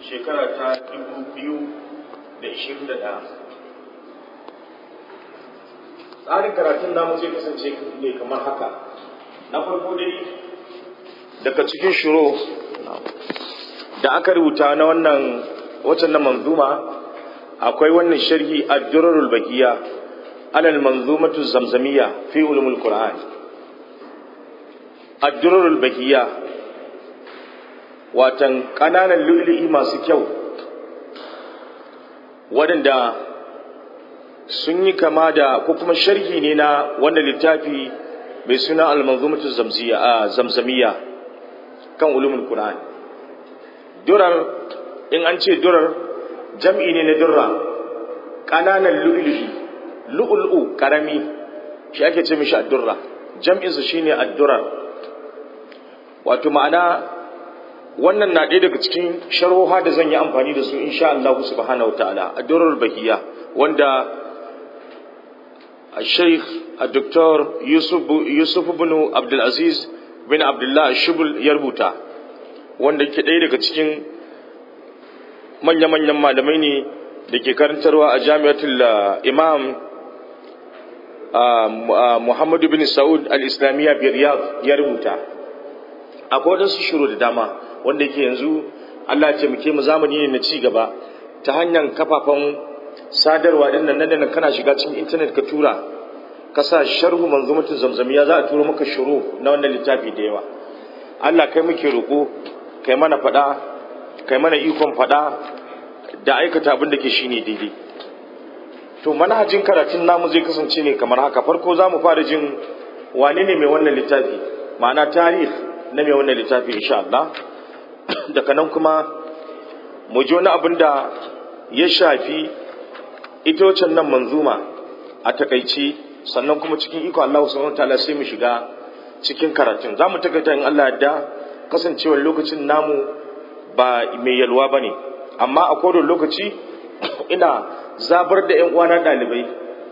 shekara ta dubu biyu da ishirin da ɗaya tsarin karatun namu zai kasance ne kamar haka na farko dai daga cikin shiro da aka rubuta na wannan waccan na manzuma akwai wannan sharhi ad-durarul baqiya alal manzumatu zamzamiyya fi ulumul qur'an ad-durarul baqiya watan kananan lu'lu'i masu kyau waɗanda sun yi kama da ko kuma sharhi ne na wannan littafi mai suna al-manzumatu zamzamiyya kan ulumul qur'an durar in an ce durar jam'i ne na durra ƙananan lu'lu'i lu'lu'u ƙarami shi ake ce mishi addurra jam'insa shine addurar wato ma'ana wannan na ɗaya daga cikin sharhoha da zan yi amfani da su insha Allah subhanahu ta'ala addurar bahiya wanda الشيخ الدكتور يوسف يوسف بن عبد العزيز بن عبد الله الشبل يربوتا wanda ke ɗaya daga cikin manya-manyan malamai ne da ke karantarwa a jami'atul imam muhammadu bin sa'ud al-islamiyya biyar ya rubuta akwai waɗansu shiro da dama wanda ke yanzu allah ce muke mu zamani ne na ci gaba ta hanyar kafafen sadarwa ɗin nan nan kana shiga cikin intanet ka tura ka sa sharhu manzumatin zamzamiya za a turo maka shiro na wannan littafi da yawa allah kai muke roƙo kai mana faɗa kai mana ikon faɗa da aikata abin da ke shi ne daidai to manhajin karatun namu zai kasance ne kamar haka farko za mu fara jin wane ne mai wannan littafi ma'ana tarih na mai wannan littafi insha Allah daga nan kuma mu ji wani abin da ya shafi ita wacan nan manzuma a takaici sannan kuma cikin iko Allah subhanahu wataala sai mu shiga cikin karatun za mu takaita in Allah yadda kasancewar lokacin namu ba mai yalwa ba ne amma a kodon lokaci ina zabar da 'yan uwana ɗalibai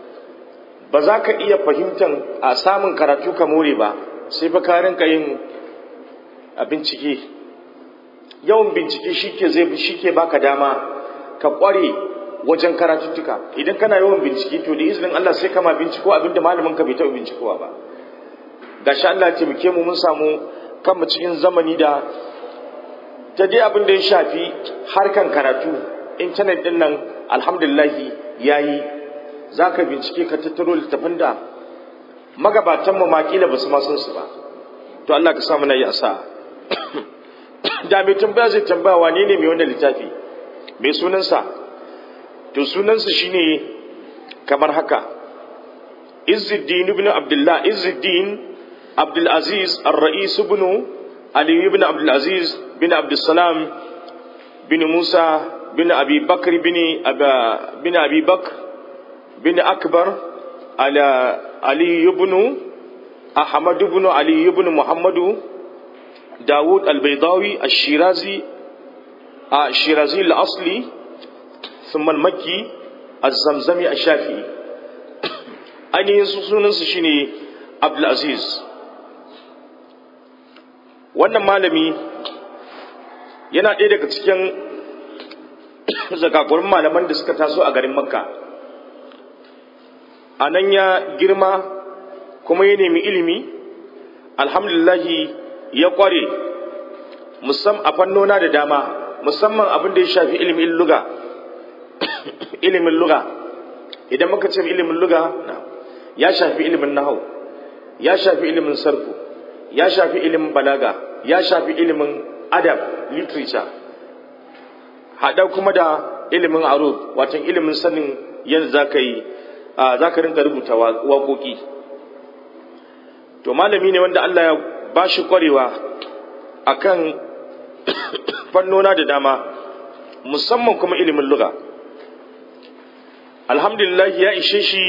ba za ka iya fahimtar a samun karatu ka more ba sai fa ka rinka yin a bincike yawan bincike shike zai shike baka dama ka kware wajen karatuttuka idan kana yawan bincike to da izinin Allah sai kama binciko abinda malamin ka bai taɓa bincikowa ba gashi Allah ya taimake mu mun samu kanmu cikin zamani da ta dai abin da ya shafi harkan karatu intanet din nan alhamdulillahi ya yi za ka bincike ka tattaro littafin da magabatanmu makila ba su ma sun su ba to Allah ka samu na yi asa da mai tambaya zai tambaya wane ne mai wannan littafi mai sunansa to sunansa shine kamar haka izzuddin ibn abdullah izzuddin abdul aziz ar-ra'is ibn ali ibn abdul aziz bin abdul salam bin musa bin abi bakr bin bin abi bakr bin akbar ala ali ibn ahmad ibn ali ibn muhammadu داود البيضاوي الشيرازي الشيرازي الأصلي ثم المكي الزمزمي الشافعي ainihin sunansa shine Abdulaziz wannan malami yana ɗaya daga cikin zakakurin malaman da suka taso a garin makka a nan ya girma kuma ya nemi ilimi alhamdulillahi ya ƙware a fannona da dama musamman abin da ya shafi ilimin luga ilimin luga idan muka ce ilimin luga ya shafi ilimin nahau ya shafi ilimin sarfu ya shafi ilimin balaga ya shafi ilimin adab literature haɗa kuma da ilimin arud watan ilimin sanin yadda za ka yi za ka rinka rubuta waƙoƙi to malami ne wanda Allah ya ba shi ƙwarewa a kan fannona da dama musamman kuma ilimin luga alhamdulillah ya ishe shi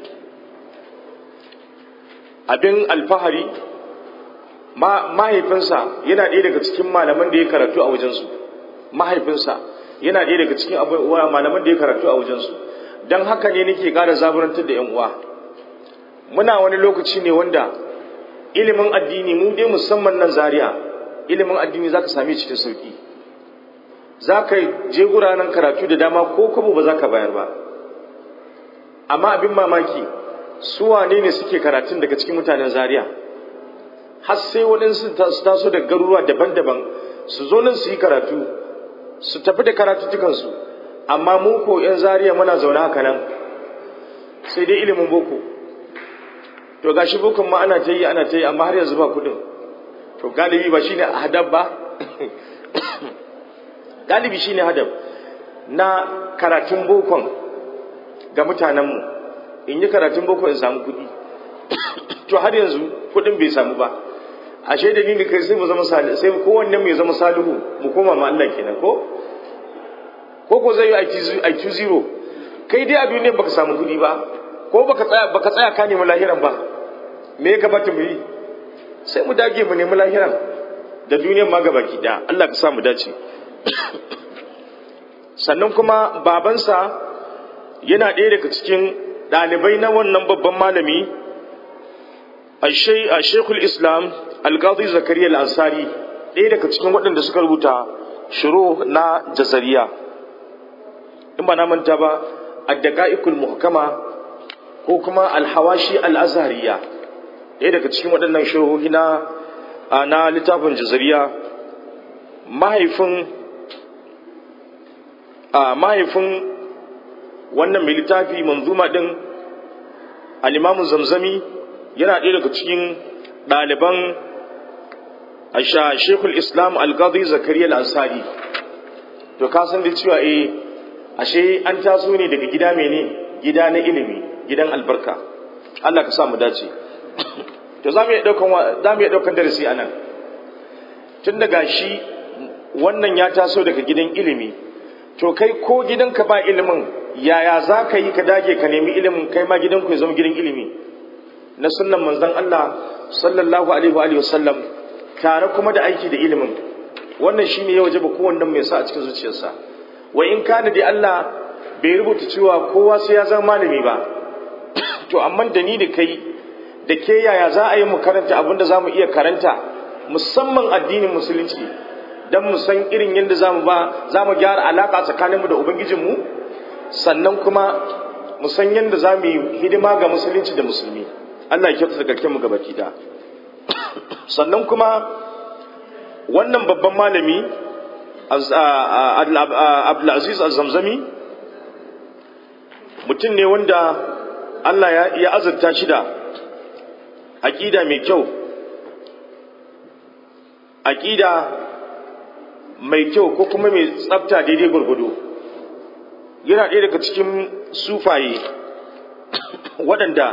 abin alfahari mahaifinsa yana ɗaya daga cikin malaman da ya karatu a wajensu mahaifinsa yana ɗaya daga cikin malaman da ya karatu a wajensu don haka ne nake ƙara zaburantar da 'yan uwa muna wani lokaci ne wanda ilimin addini mu dai musamman nan zaria ilimin addini za ka same shi da sauki za ka je guranan karatu da dama ko kwabo ba za ka bayar ba amma abin mamaki su wane ne suke karatun daga cikin mutanen zaria har sai waɗansu su taso da garuruwa daban-daban su zo nan su yi karatu su tafi da karatuttukansu amma mu ko 'yan zaria muna zaune haka nan sai dai ilimin boko to gashi bokon ma ana ta yi ana ta yi amma har yanzu ba kudin to galibi ba shine hadab ba galibi shine hadab na karatun bokon ga mutanenmu in yi karatun boko in samu kudi to har yanzu kudin bai samu ba ashe da ni kai sai mu zama sai kowanne mu ya zama salihu mu koma ma Allah kenan ko ko ko zai yi IQ zero kai dai a duniya baka samu kudi ba ko baka tsaya baka tsaya ka nemi lahiran ba me ya gabata mu yi sai mu dage mu nemi lahiran da duniyar ma gabaki daya Allah ka sa mu dace sannan kuma babansa yana ɗaya daga cikin ɗalibai na wannan babban malami a shekul islam algazi zakariya al'ansari ɗaya daga cikin waɗanda suka rubuta shiro na jazariya in ba na manta ba addaqa'iqul muhkama ko kuma alhawashi al'azhariya ɗaya daga cikin waɗannan shirohi na na littafin jazariya mahaifin mahaifin wannan mai littafi manzuma din al-imamu zamzami yana ɗaya daga cikin ɗaliban shekul islam al-qadi zakariya al-ansari to ka san da cewa eh ashe an taso ne daga gida mene gida na ilimi gidan albarka Allah ka sa mu dace to za mu iya ɗaukan za mu iya ɗaukan darasi anan tun daga shi wannan ya taso daga gidan ilimi to kai ko gidanka ba ilimin yaya za ka yi ka dage ka nemi ilimin kai ma gidanku ya zama gidan ilimi na sunnan manzon Allah sallallahu alaihi wa sallam tare kuma da aiki da ilimin wannan shine ya wajaba kowannen mai sa a cikin zuciyarsa wa in kana da Allah bai rubuta cewa kowa sai ya zama malami ba to amma da ni da kai da ke yaya za a yi mu karanta abinda za mu iya karanta musamman addinin musulunci don mu san irin yadda za mu ba za mu gyara alaƙa tsakaninmu da ubangijinmu sannan kuma mu san yadda za mu yi hidima ga musulunci da musulmi Allah ya kyautata garken mu gabaki da sannan kuma wannan babban malami Abdulaziz Az-Zamzami mutum ne wanda Allah ya azurta shi da aƙida mai kyau aƙida mai kyau ko kuma mai tsafta daidai gwargwado yana ɗaya daga cikin sufaye waɗanda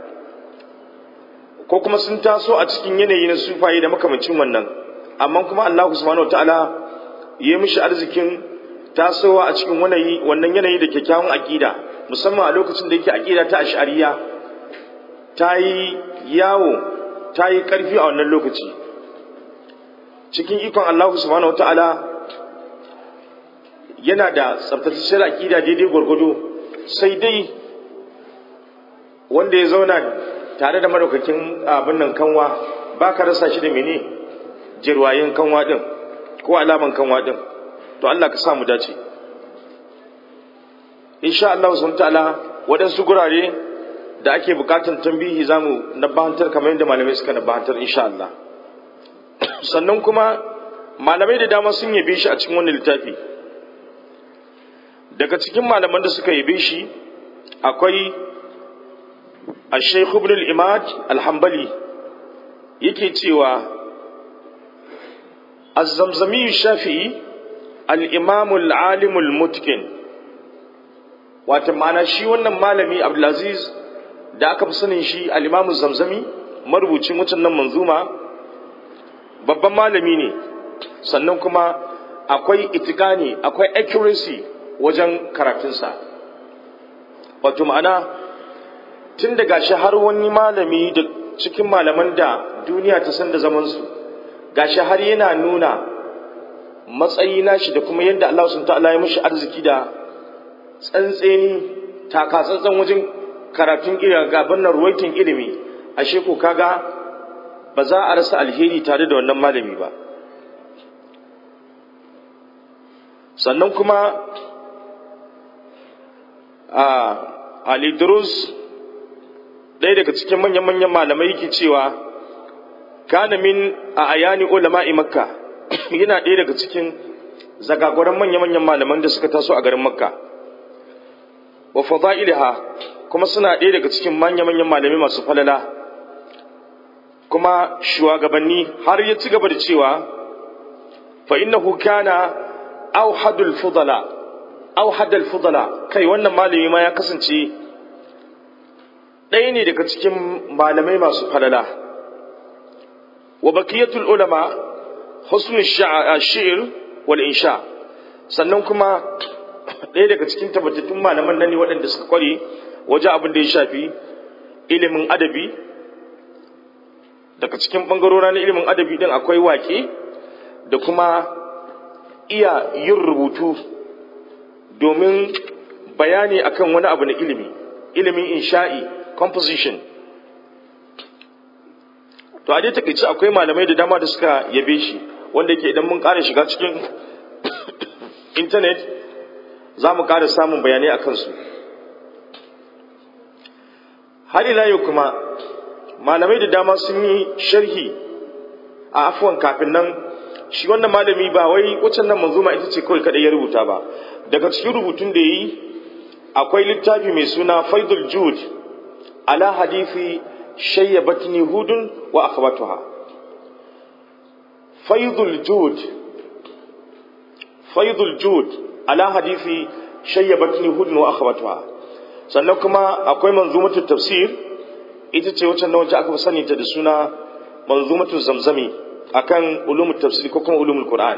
ko kuma sun taso a cikin yanayi na sufaye da makamancin wannan amma kuma Allah subhanahu ta'ala ya mishi arzikin tasowa a cikin wannan yanayi da kyakkyawan aƙida musamman a lokacin da yake aƙida ta ash'ariya ta yi yawo ta yi ƙarfi a wannan lokaci cikin ikon Allah subhanahu ta'ala yana da tsaftatacciyar aƙida daidai gwargwado sai dai wanda ya zauna tare da madaukakin abin nan kanwa ba ka rasa shi da mene jirwayen kanwa din ko alaman kanwa din to Allah ka samu dace insha Allah subhanahu ta'ala waɗansu gurare da ake bukatan tambihi zamu nabahantar kamar yadda malamai suka nabahantar insha Allah sannan kuma malamai da dama sun yabe shi a cikin wannan littafi daga cikin malaman da suka yabe shi akwai الشيخ ابن الإماد الحنبلي yake cewa الزمزمي الشافعي الإمام العالم المتقن wata ma'ana shi wannan malami Abdulaziz da aka fi sanin shi al-Imam Zamzami marubucin wucin nan manzuma babban malami ne sannan kuma akwai itikani akwai accuracy wajen karatunsa wato ma'ana tun daga shi har wani malami da cikin malaman da duniya ta san da zamansu gashi har yana nuna matsayi nashi da kuma yadda Allah sun ta'ala ya mishi arziki da tsantseni taka tsantsan wajen karatun gaban nan ruwaitin ilimi ashe ko kaga ba za a rasa alheri tare da wannan malami ba sannan kuma a alidrus ɗaya daga cikin manyan-manyan malamai yake cewa kana min a ayani ulama'i makka yana ɗaya daga cikin zagagoran manya-manyan malaman da suka taso a garin makka wa fadailiha kuma suna ɗaya daga cikin manya-manyan malamai masu falala kuma shugabanni har ya ci gaba da cewa fa innahu kana auhadul fudala auhadul fudala kai wannan malami ma ya kasance ɗaya ne daga cikin malamai masu falala wa bakiyatul ulama husnul shi'r wal insha sannan kuma ɗaya daga cikin tabbatattun malaman nan ne waɗanda suka kware waje abin da ya shafi ilimin adabi daga cikin ɓangarora na ilimin adabi din akwai wake da kuma iya yin rubutu domin bayani akan wani abu na ilimi ilimin insha'i composition to a dai takaice akwai malamai da dama da suka yabe shi wanda ke idan mun ƙara shiga cikin intanet za mu ƙara samun bayanai a kansu har ila yau kuma malamai da dama sun yi sharhi a afuwan kafin nan shi wannan malami ba wai waccan nan manzuma ita ce kawai kadai ya rubuta ba daga cikin rubutun da yi akwai littafi mai suna faidul jud ala hadithi shayyabatni hudun wa akhawatuha faidul jud faidul jud ala hadithi shayyabatni hudun wa akhawatuha sannan kuma akwai manzumatu tafsir ita ce wacce nan wacce aka sani ta da suna manzumatu zamzami akan ulumul tafsir ko kuma ulumul qur'an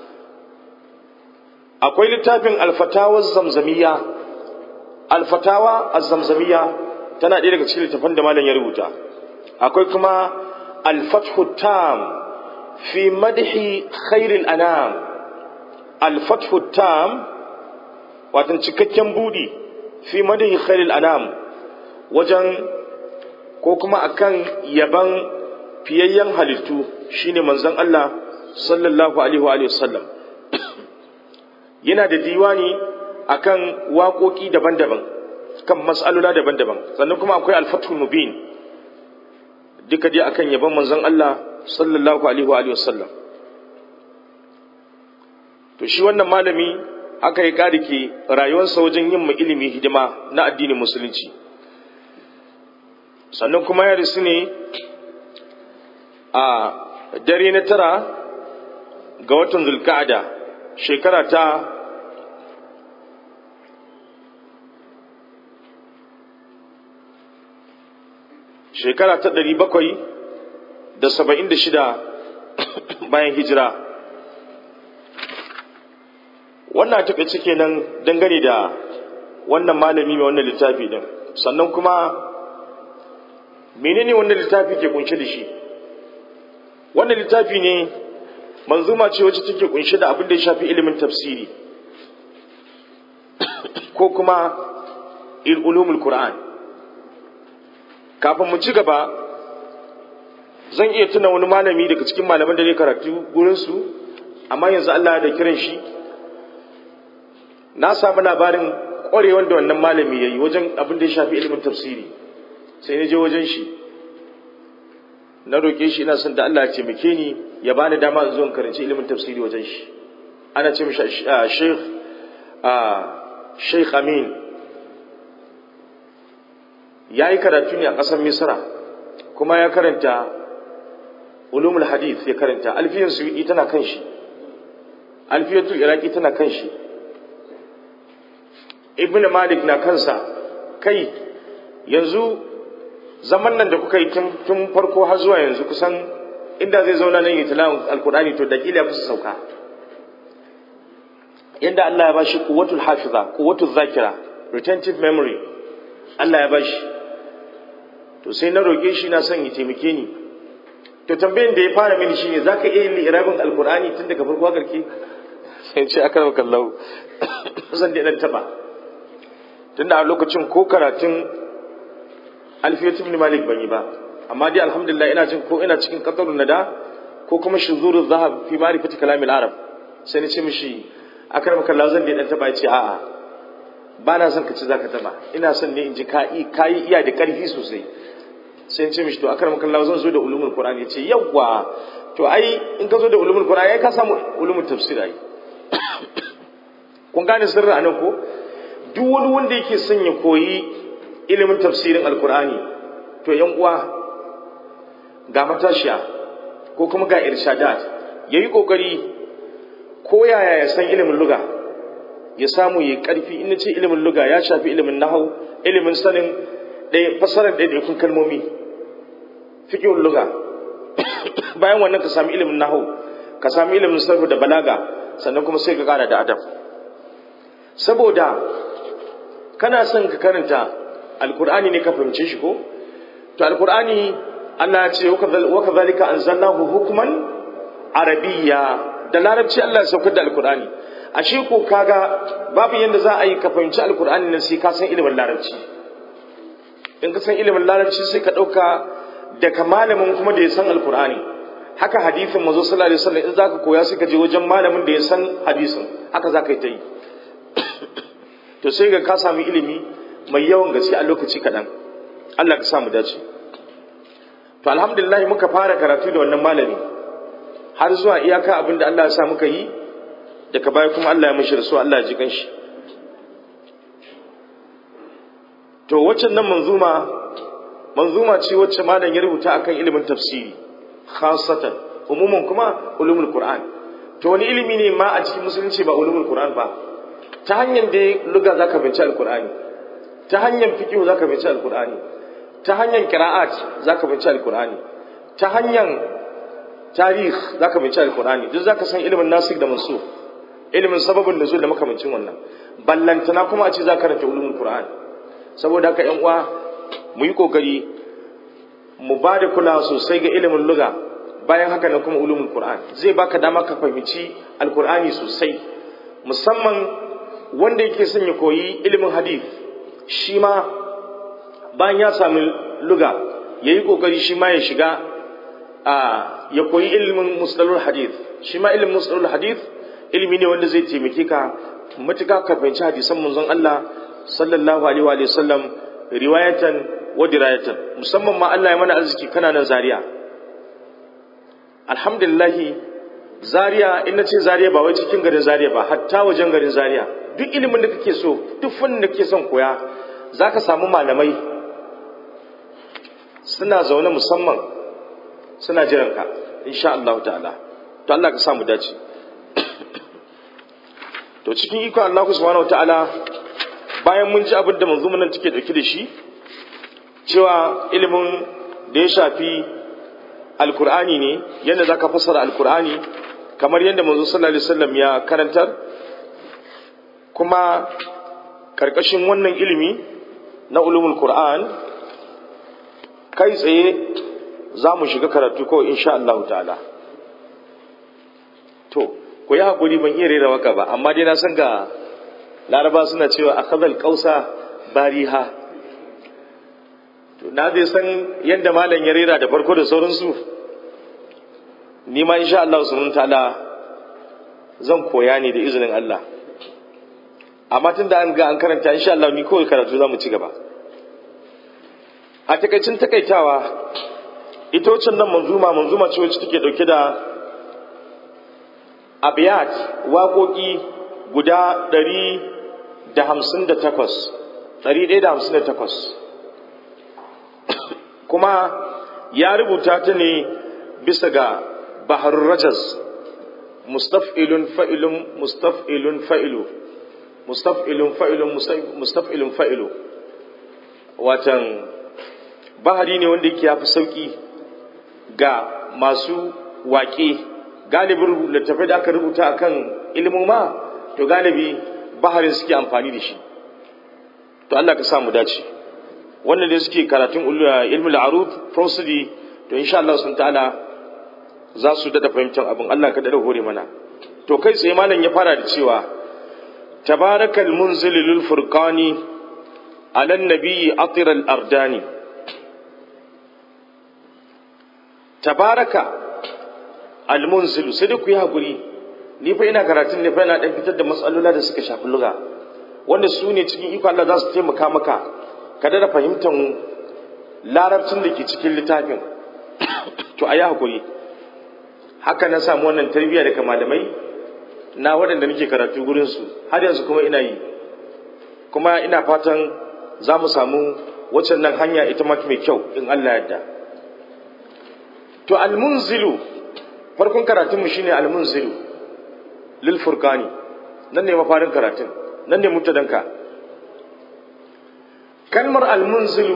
akwai littafin alfatawa zamzamiya alfatawa az-zamzamiya tana ɗaya daga cikin littafan da malam ya rubuta akwai kuma al-fathu tam fi madhi khairil anam al-fathu tam watan cikakken budi fi madhi khairil anam wajen ko kuma akan yaban fiyayyen halittu shine manzon Allah sallallahu alaihi wa sallam yana da diwani akan waƙoƙi daban-daban kan mas'alula daban-daban sannan kuma akwai al-fathul mubin duka dai akan yaban manzon Allah sallallahu alaihi wa sallam to shi wannan malami aka yi ƙarike rayuwarsa wajen yin mu ilimi hidima na addinin musulunci sannan kuma ya risu ne a dare na tara ga watan zulka'ada shekara ta shekara ta ɗari bakwai da saba'in da shida bayan hijira wannan taƙaice kenan dangane da wannan malami mai wannan littafi din sannan kuma menene wannan littafi ke kunshe da shi wannan littafi ne manzuma ce wacce take kunshe da abin da ya shafi ilimin tafsiri ko kuma ulumul qur'an kafin mu ci gaba zan iya tuna wani malami daga cikin malaman da ne karatu gurinsu amma yanzu Allah da kiran shi na samu labarin ƙwarewar da wannan malami ya yi wajen abin da ya shafi ilimin tafsiri sai na je wajen shi na roƙe shi ina son da Allah ya taimake ni ya bani dama in zo in karanci ilimin tafsiri wajen shi ana ce mishi Sheikh Sheikh Amin ya yi karatu ne a ƙasar Misra kuma ya karanta ulumul hadith ya karanta alfiyar suyi tana kan shi alfiyatul iraki tana kan shi ibn malik na kansa kai yanzu zaman nan da kuka yi tun farko har zuwa yanzu kusan inda zai zauna nan yi tilawun alkur'ani to da kila ya kusa sauka yadda Allah ya bashi quwwatul hafiza quwwatul zakira retentive memory Allah ya bashi to sai na roke shi na son ya taimake ni to tambayin da ya fara mini shine zaka iya yin irabin alkur'ani tun daga farko har ƙarshe sai ce akram kallahu zan da dan taba tunda a lokacin ko karatun alfiyatu ibn malik ban yi ba amma dai alhamdulillah ina jin ko ina cikin qatarun nada ko kuma shuzuru zahab fi ma'rifati kalamil arab sai ni ce mishi akar maka lazan da dan taba ya ce a'a ba na son ka ci zaka taba ina son ne in ji ka yi iya da karfi sosai sai in ce mishi to akar maka lazan zo da ulumul qur'ani ya ce yawwa to ai in ka zo da ulumul qur'ani ai ka samu ulumul tafsir ai kun gane sirri anan ko duk wani wanda yake son ya koyi ilimin tafsirin alqur'ani to yan uwa ga matashiya ko kuma ga irshadat yayi kokari ko yaya ya san ilimin luga ya samu yayi karfi in ce ilimin luga ya shafi ilimin nahau ilimin sanin ɗaya fasarar ɗaiɗaikun kalmomi fiqhul luga bayan wannan ka sami ilimin nahau ka sami ilimin sarfu da balaga sannan kuma sai ka kara da adab saboda kana son ka karanta alkur'ani ne ka fahimce shi ko to alkur'ani Allah ya ce wa kadhalika anzalnahu hukman arabiyya da larabci Allah ya saukar da alkur'ani ashe ko kaga babu yanda za a yi ka fahimci alkur'ani nan sai ka san ilimin larabci in ka san ilimin larabci sai ka dauka daga malamin kuma da ya san alkur'ani haka hadisin manzo sallallahu alaihi wasallam in zaka koya sai ka je wajen malamin da ya san hadisin haka zaka yi ta yi to sai ga ka sami ilimi mai yawan gaske a lokaci kaɗan Allah ka samu dace to alhamdulillah muka fara karatu da wannan malami har zuwa iyaka abin da Allah ya sa muka yi daga baya kuma Allah ya mishi rasu Allah ya ji kanshi to waccan nan manzuma manzuma ce wacce malam ya rubuta akan ilimin tafsiri khasatan umuman kuma ulumul qur'an to wani ilimi ne ma a cikin musulunci ba ulumul qur'an ba ta hanyar da luga zaka binci alqur'ani ta hanyar fiqh zaka binci alqur'ani ta hanyar qira'at zaka binci alqur'ani ta hanyar tarih zaka binci alqur'ani duk zaka san ilimin nasikh da mansukh ilimin sababin nuzul da makamancin wannan ballantana kuma a ce zaka karanta ulumul qur'an saboda haka yan uwa mu yi kokari mu ba da kula sosai ga ilimin luga bayan haka na kuma ulumul qur'an zai baka dama ka fahimci alqur'ani sosai musamman wanda yake son ya koyi ilimin hadith shi ma bayan ya sami luga ya yi kokari shi ma ya shiga a ya koyi ilimin mustalul hadith shi ma ilimin mustalul hadith ilimi ne wanda zai taimake ka matuka ka fahimci hadisan manzon Allah sallallahu alaihi wa sallam riwayatan wa dirayatan musamman ma Allah ya mana arziki kana nan Zaria alhamdulillah Zaria in nace Zaria ba wai cikin garin Zaria ba hatta wajen garin Zaria duk ilimin da kake so duk fannin da kake son koya zaka samu malamai suna zaune musamman suna jiran ka insha Allah ta'ala to Allah ka samu dace to cikin iko Allah subhanahu ta'ala bayan mun ji abin da manzumin nan take dauke da shi cewa ilimin da ya shafi alkur'ani ne yadda zaka fassara alkur'ani kamar yadda manzo sallallahu alaihi wasallam ya karantar kuma karkashin wannan ilimi na ulumul qur'an kai tsaye za mu shiga karatu ko insha Allah ta'ala to ku yi hakuri ban iya rera waka ba amma dai na san ga laraba suna cewa akhadhal qausa bariha to na dai san yadda malam ya rera da farko da sauransu ni ma insha Allah subhanahu ta'ala zan koya ne da izinin Allah amma tun da an ga an karanta insha Allah ni kawai karatu za mu ci gaba a takaicin takaitawa ita wacce nan manzuma manzuma ce wacce take dauke da abiyat waƙoƙi guda ɗari da hamsin da takwas ɗari ɗaya da hamsin da takwas kuma ya rubuta ta ne bisa ga bahar rajas mustaf'ilun fa'ilun mustaf'ilun fa'ilu mustaf'ilun fa'ilun mustaf'ilun fa'ilu watan bahari ne wanda yake yafi sauki ga masu waƙe galibin littattafai da aka rubuta akan ilimoma to galibi baharin suke amfani da shi to Allah ka samu dace wannan da suke karatun ilmul arud prosody to insha Allah sun ta'ala za su dada fahimtar abin Allah ka dada hore mana to kai tsaye malam ya fara da cewa tabarakal munzil lil furqani ala nabiyyi atir al ardani tabaraka al munzil sai da ku yi hakuri ni fa ina karatun ne fa ina dan fitar da matsalola da suka shafi lugha wanda su ne cikin iko Allah za su taimaka maka ka da fahimtar larabcin da ke cikin littafin to a yi hakuri haka na samu wannan tarbiyya daga malamai na waɗanda nake karatu gurinsu har yanzu kuma ina yi kuma ina fatan za mu samu waccan nan hanya ita ma mai kyau in Allah yadda to almunzilu farkon karatunmu shine almunzilu lil furqani nan ne mafarin karatun nan ne mutadanka kalmar almunzilu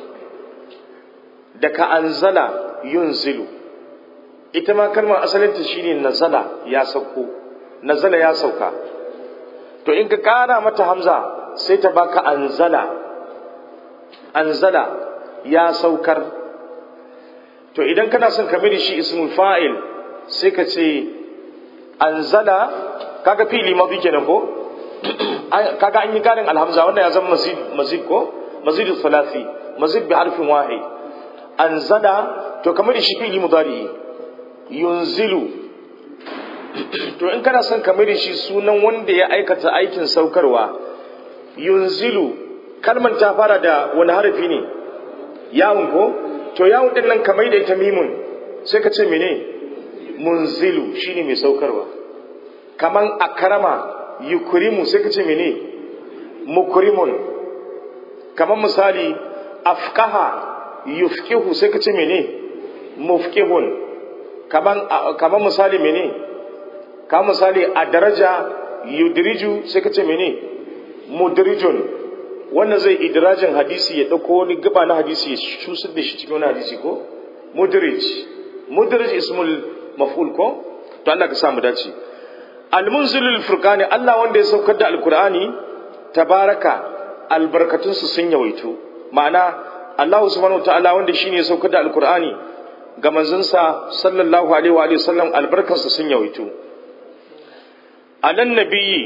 daga anzala yunzilu ita ma kalmar asalinta shine nazala ya sauko nazala ya sauka to in ka kara mata hamza sai ta baka anzala anzala ya saukar to idan kana son ka da shi ismul fa'il sai ka ce anzala kaga fili mafi kenan ko kaga an yi karin alhamza wanda ya zama mazid mazid ko mazid thalathi mazid bi harfin wahid anzala to kamar shi fili mudari yunzilu to in kana son kamar shi sunan wanda ya aikata aikin saukarwa yunzilu kalmar ta fara da wani harafi ne yawon ko to yawon din nan kamar da ita mimun sai ka ce mene munzilu shine mai saukarwa kaman akrama yukrimu sai ka ce mene mukrimun kaman misali afqaha yufqihu sai ka ce mene mufqihun kaman kaman misali mene kaman misali a daraja yudriju sai ka ce mene mudrijun wannan zai idirajin hadisi ya dauko wani gaba na hadisi ya shusar da shi cikin wani hadisi ko mudrij mudrij ismul maf'ul ko to Allah ka samu dace almunzilul furqani Allah wanda ya saukar da alqur'ani tabaraka albarkatunsu sun yawaito ma'ana Allah subhanahu wataala wanda shine ya saukar da alqur'ani ga manzansa sallallahu alaihi wa alihi sallam albarkansu sun yawaito alan nabiyyi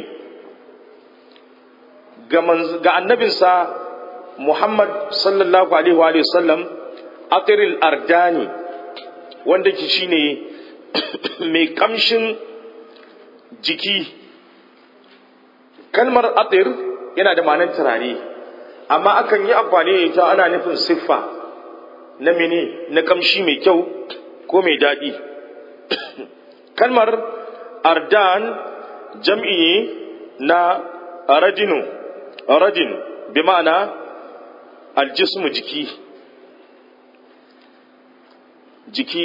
ga annabinsa Muhammad sallallahu alaihi wa sallam atiril ardani wanda ki shine mai kamshin jiki kalmar atir yana da ma'anar turare amma akan yi amfani da ita ana nufin siffa na mene na kamshi mai kyau ko mai daɗi kalmar ardan jam'i na radinu radin bi ma'ana aljismu jiki jiki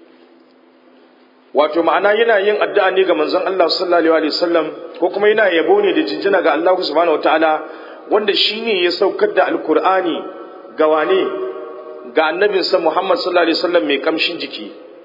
wato ma'ana yana yin addu'a ne ga manzon Allah sallallahu alaihi wasallam ko kuma yana yabo ne da jinjina ga Allah subhanahu wataala wanda shine ya saukar da alkur'ani ga wane ga annabinsa Muhammad sallallahu alaihi wasallam mai kamshin jiki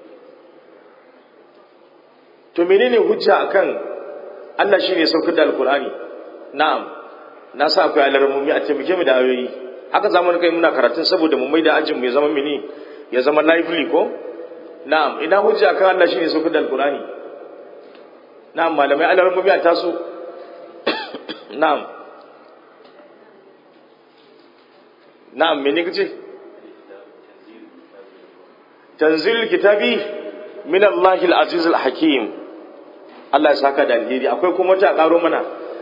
to menene hujja akan Allah shine ya saukar da alkur'ani na'am na sa akwai alarmomi a taimake mu da ayoyi haka zamu kai muna karatun saboda mu mai da ajin mu ya zama mini ya zama lively ko na'am ina hujja kan Allah shine saukar da alqur'ani na'am malamai alarmomi a taso na'am na'am me ne kace tanzil kitabi min Allah al-aziz al-hakim Allah ya saka da alheri akwai kuma ta karo mana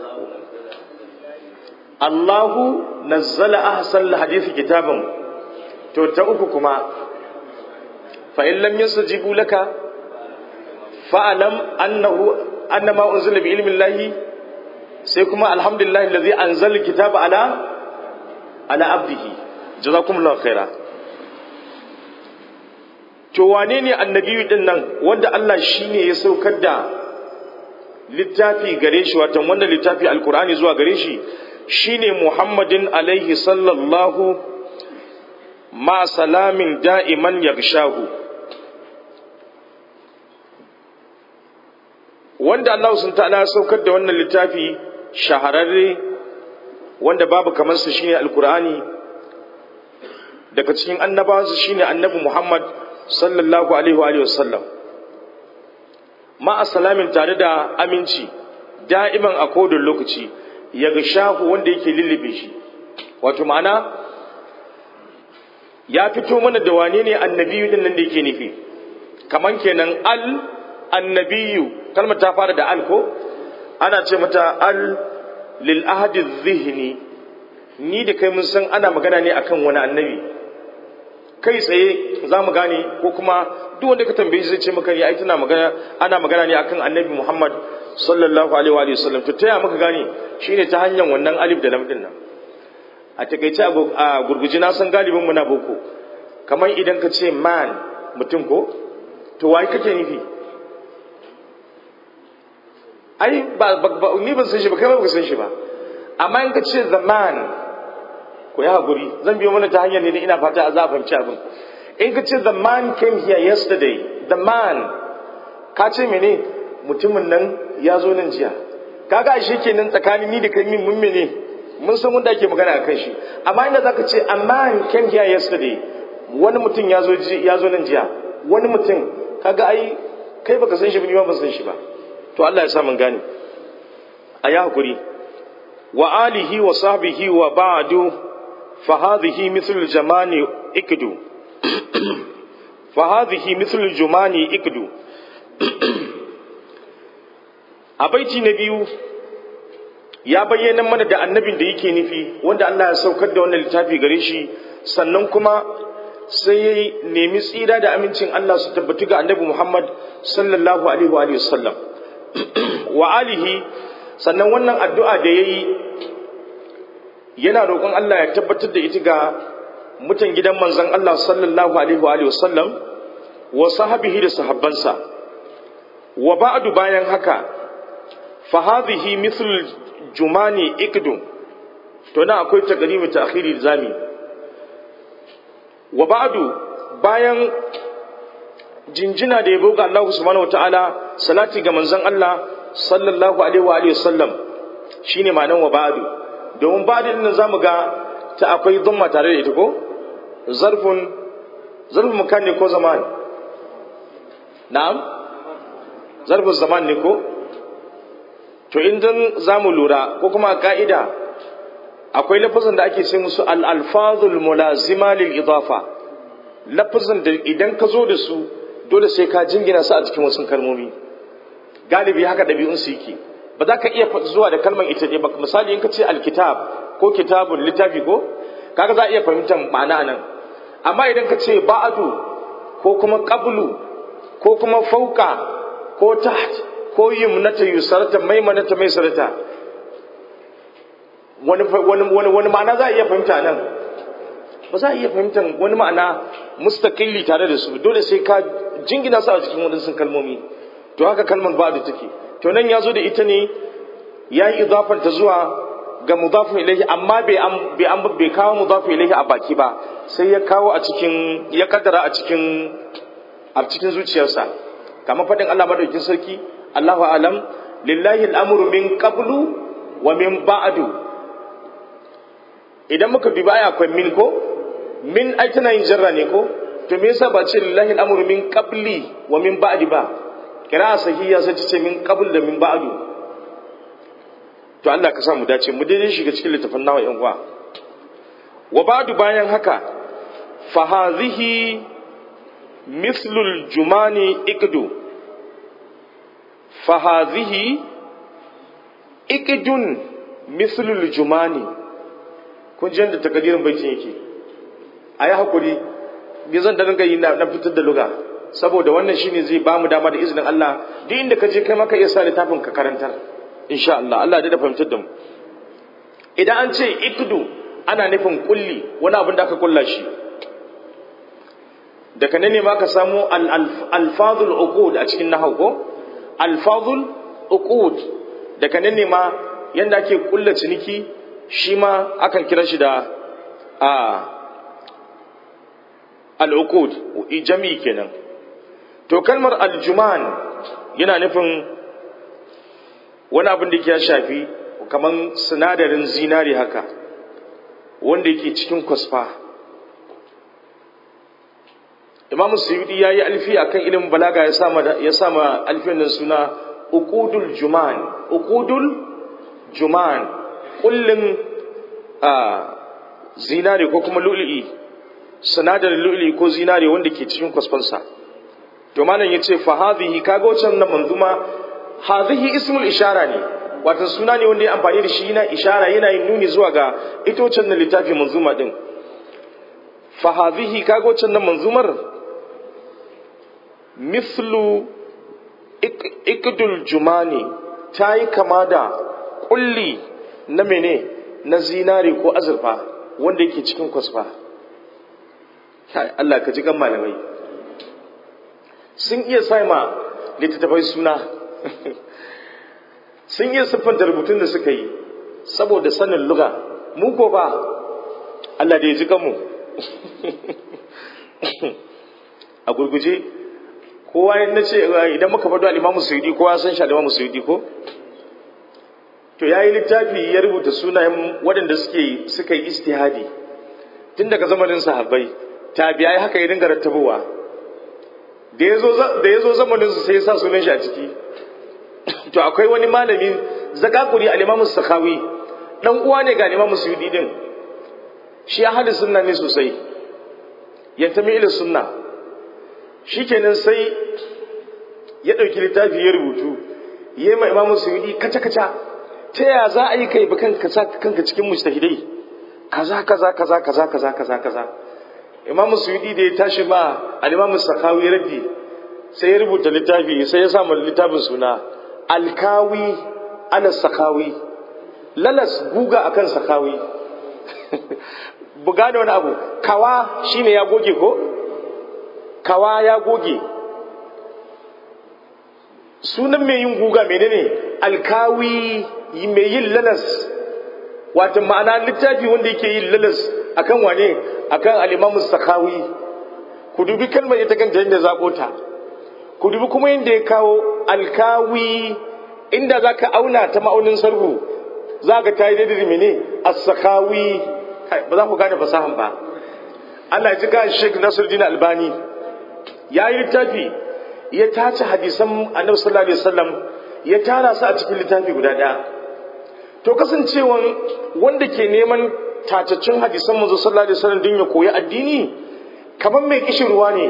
Allahu nazzala ahsan al-hadith kitaban to ta uku kuma fa in lam yastajibu laka fa'alam annahu annama unzila bi ilmi Allah sai kuma alhamdulillah alladhi anzala kitaba ala ala abdihi jazakumullahu khaira to wane ne annabiyu din nan wanda Allah shine ya saukar da littafi gare shi watan wanda littafi alkur'ani zuwa gare shi shine Muhammadin alaihi sallallahu ma salamin da'iman yagshahu wanda Allah sun ta'ala saukar da wannan littafi shahararre wanda babu kamar su shine alkur'ani daga cikin annabawa shine annabi Muhammad sallallahu alaihi wa sallam ma salamin tare da aminci da'iman a kodin lokaci ya ga shahu wanda yake lullube shi wato ma'ana ya fito mana da wane ne annabiyu din nan da yake nufi kaman kenan al annabiyu kalmar ta fara da al ko ana ce mata al lil ahadi zihni ni da kai mun san ana magana ne akan wani annabi kai tsaye za mu gane ko kuma duk wanda ka tambaye zai ce maka ya ai tana magana ana magana ne akan annabi Muhammad sallallahu alaihi wa sallam to taya muka gane shine ta hanyar wannan alif da lam din nan a takeice a gurguji na san galibin mu na boko kamar idan ka ce man mutum ko to wai kake nufi ai ba, ni ban san shi ba kai ba ka san shi ba amma in ka ce the man ku yi haƙuri zan biyo mana ta hanyar ne ina fata a za a fahimci abin in ka ce the man came here yesterday the man ka ce mene mutumin nan ya zo nan jiya kaga ashe kenan tsakanin ni da kai min mun mene mun san wanda ake magana a kan shi amma inda zaka ce a man came here yesterday wani mutum ya zo ya zo nan jiya wani mutum kaga ai kai baka san shi ba ni ba ban san shi ba to Allah ya sa mun gane a yi haƙuri wa alihi wa sahbihi wa ba'du فهذه مثل الجمان اكدو فهذه مثل الجمان اكدو a baiti na biyu ya bayyana mana da annabin da yake nufi wanda Allah ya saukar da wannan littafi gare shi sannan kuma sai ya nemi tsira da amincin Allah su tabbatu ga annabi Muhammad sallallahu alaihi wa sallam wa alihi sannan wannan addu'a da yayi yana roƙon Allah ya tabbatar da ita ga mutan gidan manzon Allah sallallahu alaihi wa sallam wa sahabihi da sahabbansa wa ba'du bayan haka fa hadhihi mithl jumani ikdu to na akwai taqdimi ta'khiri zami wa ba'du bayan jinjina da yabo ga Allah subhanahu wataala salati ga manzon Allah sallallahu alaihi wa sallam shine ma'anar wa ba'du domin ba da nan zamu ga ta akwai dhamma tare da ita ko zarfun zarfun makan ne ko zaman na'am zarfun zaman ne ko to idan zamu lura ko kuma ka'ida akwai lafazin da ake ce musu al-alfazul mulazima lil idafa lafazin da idan ka zo da su dole sai ka jingina su a cikin wasu kalmomi galibi haka ɗabi'un su yake ba za ka iya zuwa da kalmar ita ne ba misali in ka ce alkitab ko kitabun littafi ko kaga za a iya fahimtar ma'ana nan amma idan ka ce ba'adu ko kuma qablu ko kuma fauka ko taht ko yumnata yusarata maimanata maisarata wani wani wani wani ma'ana za a iya fahimta nan ba za a iya fahimtar wani ma'ana mustaqilli tare da su dole sai ka jingina su a cikin wadansu kalmomi to haka kalmar ba'adu take to nan ya zo da ita ne ya yi idafanta zuwa ga mudafin ilaihi amma bai kawo mudafin ilaihi a baki ba sai ya kawo a cikin ya kaddara a cikin a cikin zuciyarsa kamar faɗin Allah madaukin sarki Allahu alam lillahi al'amru min qablu wa min ba'du idan muka dubi aya akwai min ko min ai tana yin jarra ne ko to me yasa ba ce lillahi al'amru min qabli wa min ba'di ba kira sahiya sai ce min qabl da min ba'du to Allah ka sa mu dace mu daidai shiga cikin littafin nawa yan uwa wa ba'du bayan haka fa hadhihi mithlul jumani ikdu fa hadhihi ikdun mithlul jumani kun ji da takadirin baitin yake ayi hakuri me zan da rinka yi na fitar da luga saboda wannan shine zai ba mu dama da izinin Allah duk inda ka je kai maka iya sa littafin ka karantar insha Allah Allah da fahimtar da mu idan an ce ikdu ana nufin kulli wani abin da aka kulla shi daga nan ne ma ka samu alfazul uqud a cikin nahwu ko alfazul uqud daga nan ne ma yanda ake kulla ciniki shi ma akan kira shi da a al-uqud jami'i kenan to kalmar aljuman yana nufin wani abin da ya shafi kamar sinadarin zinari haka wanda yake cikin kwasfa imam suyudi ya yi alfi a kan ilimin balaga ya sama alfiyan nan suna uqudul juman uqudul juman kullum a zinari ko kuma lu'li'i sinadarin lu'li'i ko zinari wanda ke cikin kwasfansa to malam yace fa hadhihi kaga wancan nan manzuma hadhihi ismul ishara ne wato suna ne wanda ya amfani da shi yana ishara yana yin nuni zuwa ga itocin na littafi manzuma din fa hadhihi kago can nan manzumar mithlu ikdul jumani ta yi kama da kulli na mene na zinari ko azurfa wanda yake cikin kwasfa Allah ka ji kan malamai sun iya saima littattafai suna sun iya siffanta rubutun da suka yi saboda sanin luga mu ko ba Allah da ya ji kanmu a gurguje kowa na ce idan muka faɗo al'imamu suyudi kowa san shi al'imamu suyudi ko to ya yi littafi ya rubuta sunayen waɗanda suke suka yi istihadi tun daga zamanin sahabbai tabi'ai haka ya dinga rattabowa da ya zo zamanin su sai ya sa sunan shi a ciki to akwai wani malami zakakuri al-imamu sakawi dan uwa ne ga imamu suyudi din shi ahli sunna ne sosai yantami ila sunna shikenan sai ya dauki littafi ya rubutu yayi ma imamu suyudi kaca kaca ta ya za a yi kai ba kanka kanka cikin mujtahidai kaza kaza kaza kaza kaza kaza kaza imamu suyudi da ya tashi ma al-imamu sakawi raddi sai ya rubuta littafi sai ya sa littafin suna alkawi ala sakawi lalas guga akan sakawi buga da wani abu kawa shine ya goge ko kawa ya goge sunan mai yin guga menene alkawi mai yin lalas wato ma'ana littafi wanda yake yin lalas akan wane akan alimamu sakawi ku dubi kalmar ita kanta yadda zaɓo ta ku dubi kuma yadda ya kawo alkawi inda za ka auna ta ma'aunin sarhu za ka ta yi daidai mene as-sakawi ba za ku gane fasahan ba Allah ya ji ga Sheikh Nasiruddin Albani ya yi littafi ya tace hadisan Annabi sallallahu alaihi wasallam ya tara su a cikin littafi guda ɗaya to kasancewan wanda ke neman tacaccen hadisan manzo sallallahu alaihi wasallam din ya koyi addini kamar mai kishin ruwa ne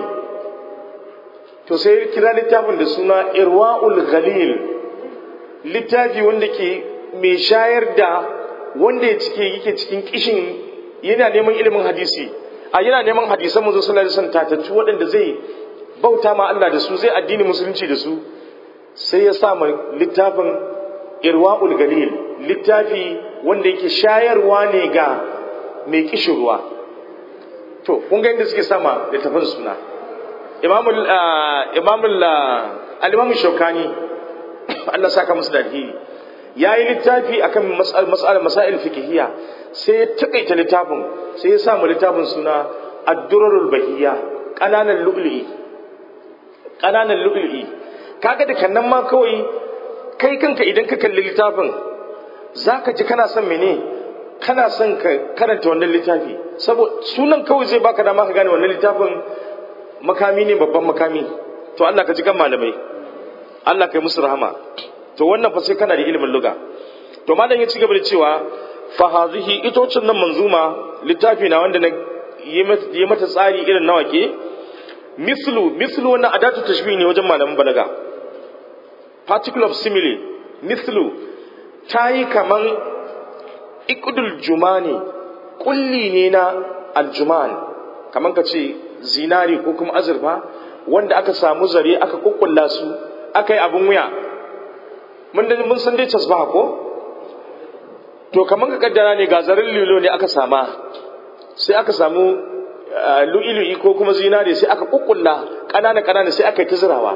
to sai kira littafin da suna irwa'ul ghalil littafi wanda ke mai shayar da wanda ya cike yake cikin kishin yana neman ilimin hadisi a yana neman hadisan manzo sallallahu alaihi wasallam tataccu waɗanda zai bauta ma Allah da su zai addini musulunci da su sai ya sa ma littafin irwa'ul galil littafi wanda yake shayarwa ne ga mai kishin ruwa to kun ga inda suke sama da tafin suna imamul imamul al-imam shaukani Allah saka musu da alheri yayi littafi akan mas'al masail fiqhiyya sai ya takaita littafin sai ya sa mu littafin suna ad-durarul bahiyya kananan lu'lu'i kananan lu'lu'i kaga da kannan ma kawai kai kanka idan ka kalli littafin zaka ji kana son mene kana son ka karanta wannan littafi saboda sunan kawai zai baka dama ka gane wannan littafin makami ne babban makami to Allah ka ji kan malamai Allah kai musu rahama to wannan fa sai kana da ilimin luga to malam ya ci gaba da cewa fa hazihi itocin nan manzuma littafi na wanda na yi mata tsari irin nawa ke mislu mislu wannan adatu tashbih ne wajen malaman balaga particle of simile mislu ta yi kaman ikudul jumani kulli ne na aljuman kaman ka ce zinari ko kuma azurfa wanda aka samu zare aka kukkulla su aka yi abin wuya mun san dai casbaha ko to kaman ka kaddara ne ga zaren lilo ne aka sama sai aka samu lu'ilu'i ko kuma zinari sai aka kukkulla ƙanana ƙanana sai aka yi ta zirawa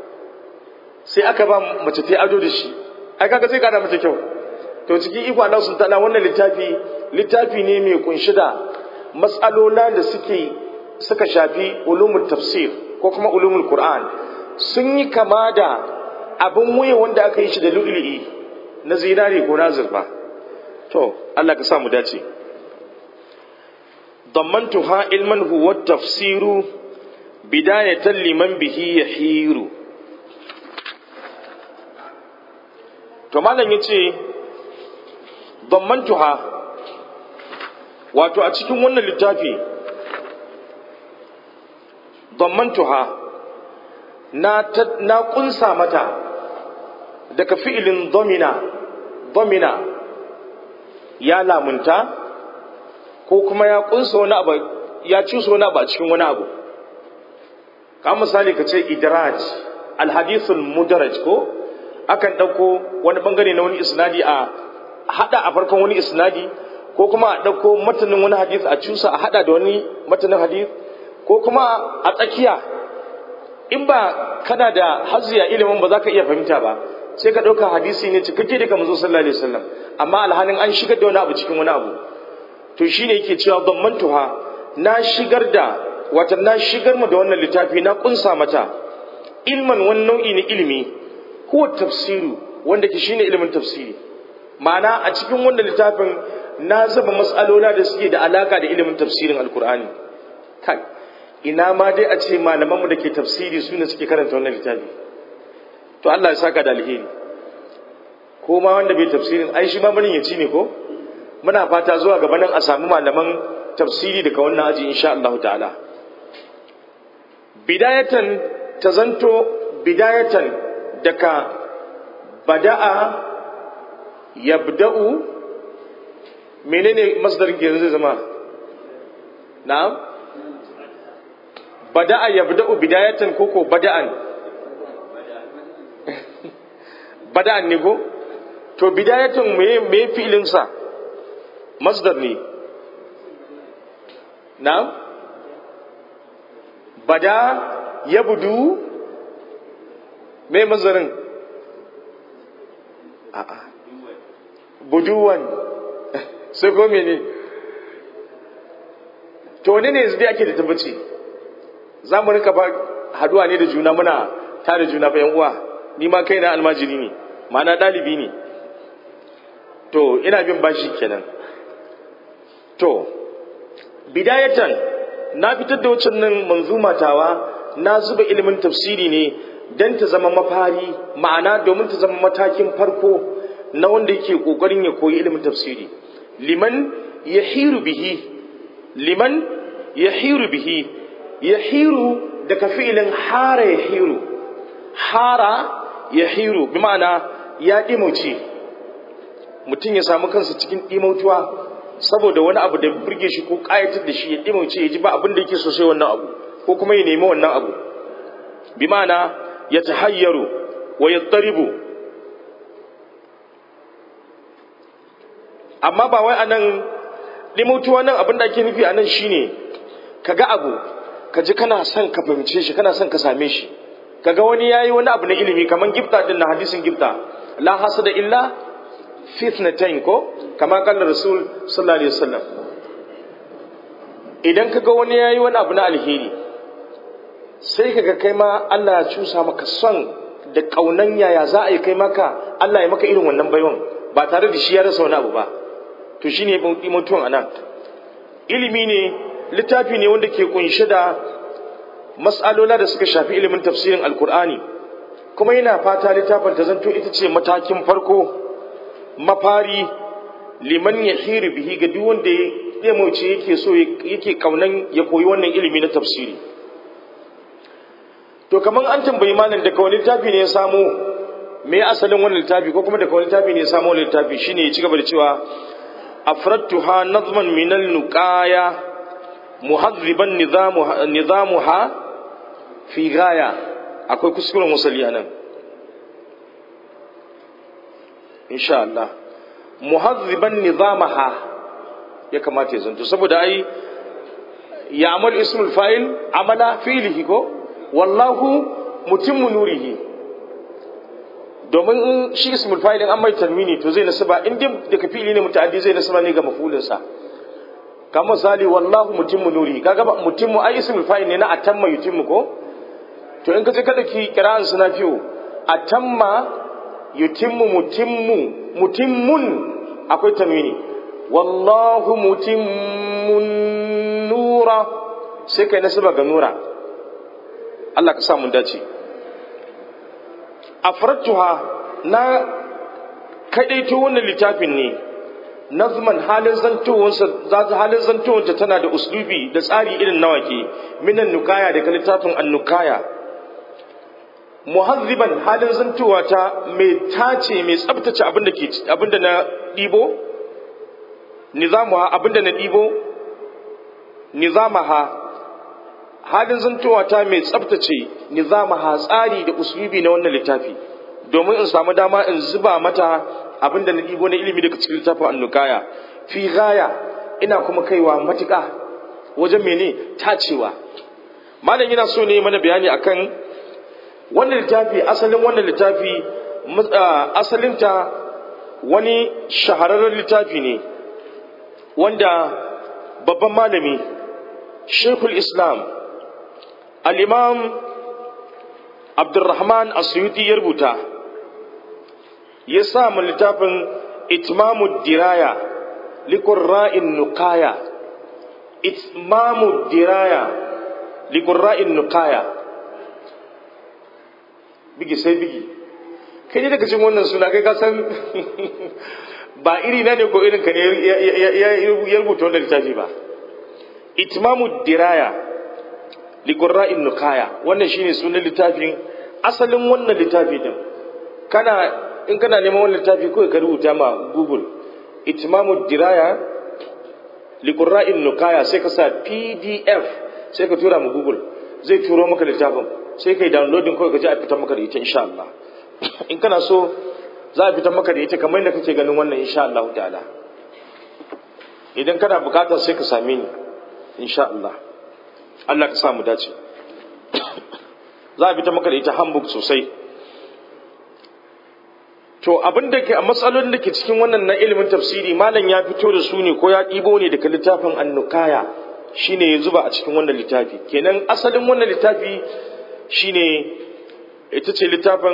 sai aka ba mace ta ado da shi ai kaga zai gada mata kyau to cikin iko Allah sun tana wannan littafi littafi ne mai kunshi da matsalola da suke suka shafi ulumul tafsir ko kuma ulumul qur'an sun yi kama da abin wuya wanda aka yi shi da lu'lu'i na zinari ko na zurfa to Allah ka sa mu dace ضمنتها علما هو التفسير بداية لمن به يحير to malam yace dammantuha wato a cikin wannan littafi dammantuha na na kunsa mata daga fi'ilin domina domina ya lamunta ko kuma ya kunsa wani abu ya cusa wani abu a cikin wani abu ka misali ka ce idraj alhadithul mudaraj ko akan ɗauko wani bangare na wani isnadi a hada a farkon wani isnadi ko kuma a ɗauko matanin wani hadith a cusa a hada da wani matanin hadith ko kuma a tsakiya in ba kana da haziya ilimin ba za ka iya fahimta ba sai ka ɗauka hadisi ne cikakke daga manzo sallallahu alaihi wasallam amma alhalin an shigar da wani abu cikin wani abu to shine yake cewa dammantuha na shigar da wata na shigar mu da wannan littafi na kunsa mata ilman wani nau'i na ilimi huwa tafsiru wanda ke shine ilimin tafsiri ma'ana a cikin wannan littafin na zuba mas'alola da suke da alaka da ilimin tafsirin alkur'ani kai ina ma dai a ce malamanmu da ke tafsiri su ne suke karanta wannan littafi to Allah ya saka da alheri ko ma wanda bai tafsirin ai shi ma barin ya ci ne ko muna fata zuwa gaba nan a samu malaman tafsiri daga wannan aji insha Allah ta'ala bidayatan ta zanto bidayatan daga bada'a yabda'u menene masdarin ke zai zama na'am bada'a yabda'u bidayatan koko bada'an bada'an ne ko to bidayatan me me fi'ilin sa masdar ne na'am bada yabdu me masdarin a'a buduwan sai ko mene to ne ne yanzu dai ake da tabbaci za mu rinka ba haduwa ne da juna muna tare juna fa yan uwa ni ma kaina almajiri ne ma'ana ɗalibi ne to ina bin bashi kenan to bidayatan na fitar da wacce nan manzuma tawa na zuba ilimin tafsiri ne don ta zama mafari ma'ana domin ta zama matakin farko na wanda yake kokarin ya koyi ilimin tafsiri liman yahiru bihi liman yahiru bihi yahiru daga fi'ilin hara yahiru hara yahiru bi ma'ana ya dimauce mutum ya samu kansa cikin dimautuwa saboda wani abu da burge shi ko kayatar da shi ya dimauce ya ji ba abin da yake so sai wannan abu ko kuma ya nemi wannan abu bi ma'ana ya tahayyaru wa yattaribu amma ba wai anan dimautuwa nan abin da ake nufi anan shine kaga abu ka ji kana son ka fahimce shi kana son ka same shi kaga wani yayi wani abu na ilimi kaman gifta din na hadisin gifta la hasada illa fitnatain ko kama kalla rasul sallallahu alaihi wasallam idan kaga wani yayi wani abu na alheri sai kaga kai ma Allah ya cusa maka son da kaunan yaya za a yi kai maka Allah ya maka irin wannan baiwan ba tare da shi ya rasa wani abu ba to shine mutuwan anan ilimi ne littafi ne wanda ke kunshe da mas'alola da suka shafi ilimin tafsirin alkur'ani kuma yana fata littafin ta zanto ita ce matakin farko mafari liman ya hiri bihi ga duk wanda ya mauce yake so yake kaunan ya koyi wannan ilimi na tafsiri to kamar an tambayi malam daga wani littafi ne ya samo me asalin wannan littafi ko kuma daga wani littafi ne ya samo wannan littafi shine ya ci gaba da cewa afradtuha nazman min al-nuqaya muhadriban nizamuha nizamuha fi gaya akwai kuskuren wasali anan insha Allah muhadriban nizamaha ya kamata ya zanto saboda ai ya amal ismul fa'il amala fi'lihi ko wallahu mutimmu nurihi domin in shi ismul fa'il an mai tanwini to zai nasaba in dai daga fi'ili ne muta'addi zai nasaba ne ga mafulin sa kamar misali wallahu mutimmu nurihi kaga ba mutimmu ai ismul fa'il ne na atamma yutimmu ko to in ka je kada ki kira'an suna fiyo atamma yutimmu mutimmu mutimmun akwai tanwini wallahu mutimmun nura sai kai nasaba ga nura Allah ka sa mun dace afratuha na kadaito wannan littafin ne nazman halin zantowansa za ta halin zantowansa tana da uslubi da tsari irin nawaki minan nukaya daga littafin annukaya muhazziban halin zantowa ta mai tace mai tsabtace abinda ke abinda na ɗibo nizamuha abinda na ɗibo nizamaha halin zantowa ta mai tsabtace nizamaha tsari da uslubi na wannan littafi domin in samu dama in zuba mata abinda na ɗibo na ilimi daga cikin littafin annukaya fi gaya ina kuma kaiwa matuƙa wajen mene tacewa malam yana so ne mana bayani akan wannan littafi asalin wannan littafi asalinta wani shahararren littafi ne wanda babban malami shekul islam al'imam abdurrahman asuyuti ya rubuta ya sa mu littafin itmamu diraya likurra'in nukaya itmamu diraya likurra'in nukaya bigi sai bigi kai ne daga cikin wannan suna kai ka san ba iri na ne ko irin ka ne ya rubuta wannan littafi ba itmamu diraya liqurra'in nukaya wannan shine sunan littafin asalin wannan littafi din kana in kana neman wannan littafi ko ka rubuta ma google itmamu diraya liqurra'in nukaya sai ka sa pdf sai ka tura mu google zai turo maka littafin sai kai downloading kawai ka je a fitar maka da ita insha Allah in kana so za a fitar maka da ita kamar yadda kake ganin wannan insha Allah ta'ala idan kana bukatar sai ka same ni insha Allah Allah ka sa mu dace za a fitar maka da ita handbook sosai to abin da ke a matsalolin da ke cikin wannan na ilimin tafsiri malam ya fito da su ne ko ya ɗibo ne daga littafin annukaya shine ya zuba a cikin wannan littafi kenan asalin wannan littafi shine ita ce littafin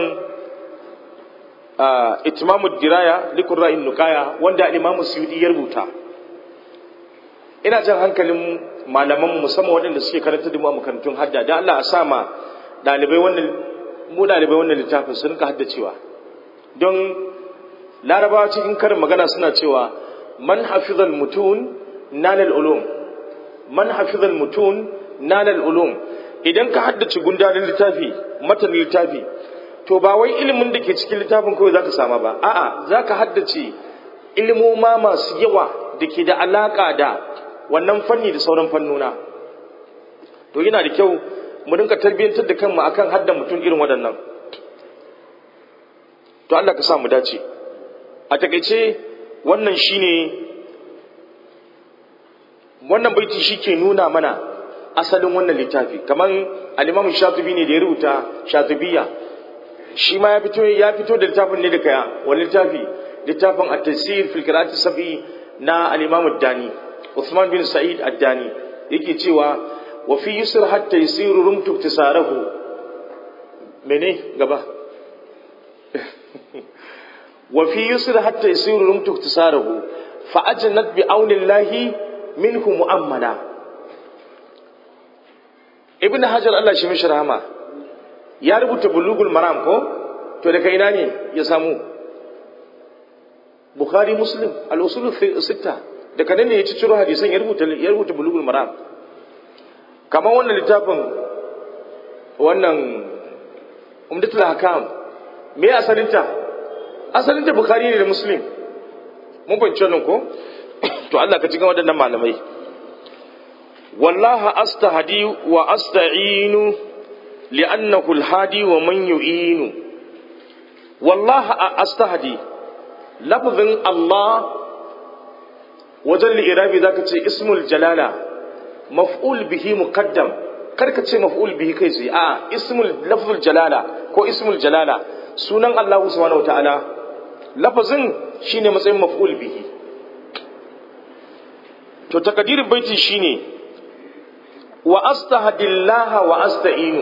itimamu diraya likun ra'in nukaya wanda imamu suyudi ya rubuta ina jan hankalin malaman musamman waɗanda suke karanta da mu a makarantun hadda da Allah a sa ma ɗalibai wannan mu ɗalibai wannan littafin su rinka haddacewa don larabawa cikin karin magana suna cewa man hafizal mutun nanal ulum man hafizal mutun nanal ulum idan ka haddace gundarin littafi matanin littafi to ba wai ilimin da ke cikin littafin kawai zaka sama ba a'a zaka haddace ilimoma masu yawa da ke da alaka da wannan fanni da sauran fannuna to yana da kyau mu rinka tarbiyyantar da kanmu akan hadda mutum irin waɗannan to Allah ka sa mu dace a takaice wannan shine wannan baiti shike nuna mana asalin wannan littafi kamar al-Imam Shatibi ne da ya rubuta Shatibiyya shi ma ya fito ya fito da littafin ne da kaya wani littafi littafin at-tafsir fil qira'ati sabi na al-Imam ad-Dani Uthman bin Sa'id ad-Dani yake cewa wa fi yusr hatta yasiru rumtu tisarahu mene gaba wa fi yusr hatta yasiru rumtu tisarahu fa ajnat bi aunillahi minhu mu'ammala ibn hajar Allah shi mishi rahama ya rubuta bulugul maram ko to daga ina ne ya samu bukhari muslim al-usul sita daga nan ne ya ci ciro hadisan ya rubuta ya rubuta bulugul maram kamar wannan littafin wannan umdatul hakam me asalinta asalinta bukhari ne da muslim mun fahimci wannan ko to Allah ka cikin waɗannan malamai wallaha astahdi wa asta'inu li'annahu al-hadi wa man yu'inu wallaha astahdi lafzin Allah wajen li'irabi zaka ce ismul jalala maf'ul bihi muqaddam karka ce maf'ul bihi kai sai a ismul lafzul jalala ko ismul jalala sunan Allah subhanahu wataala lafazin shine matsayin maf'ul bihi to takadirin baiti shine wa astahdillaha wa asta'inu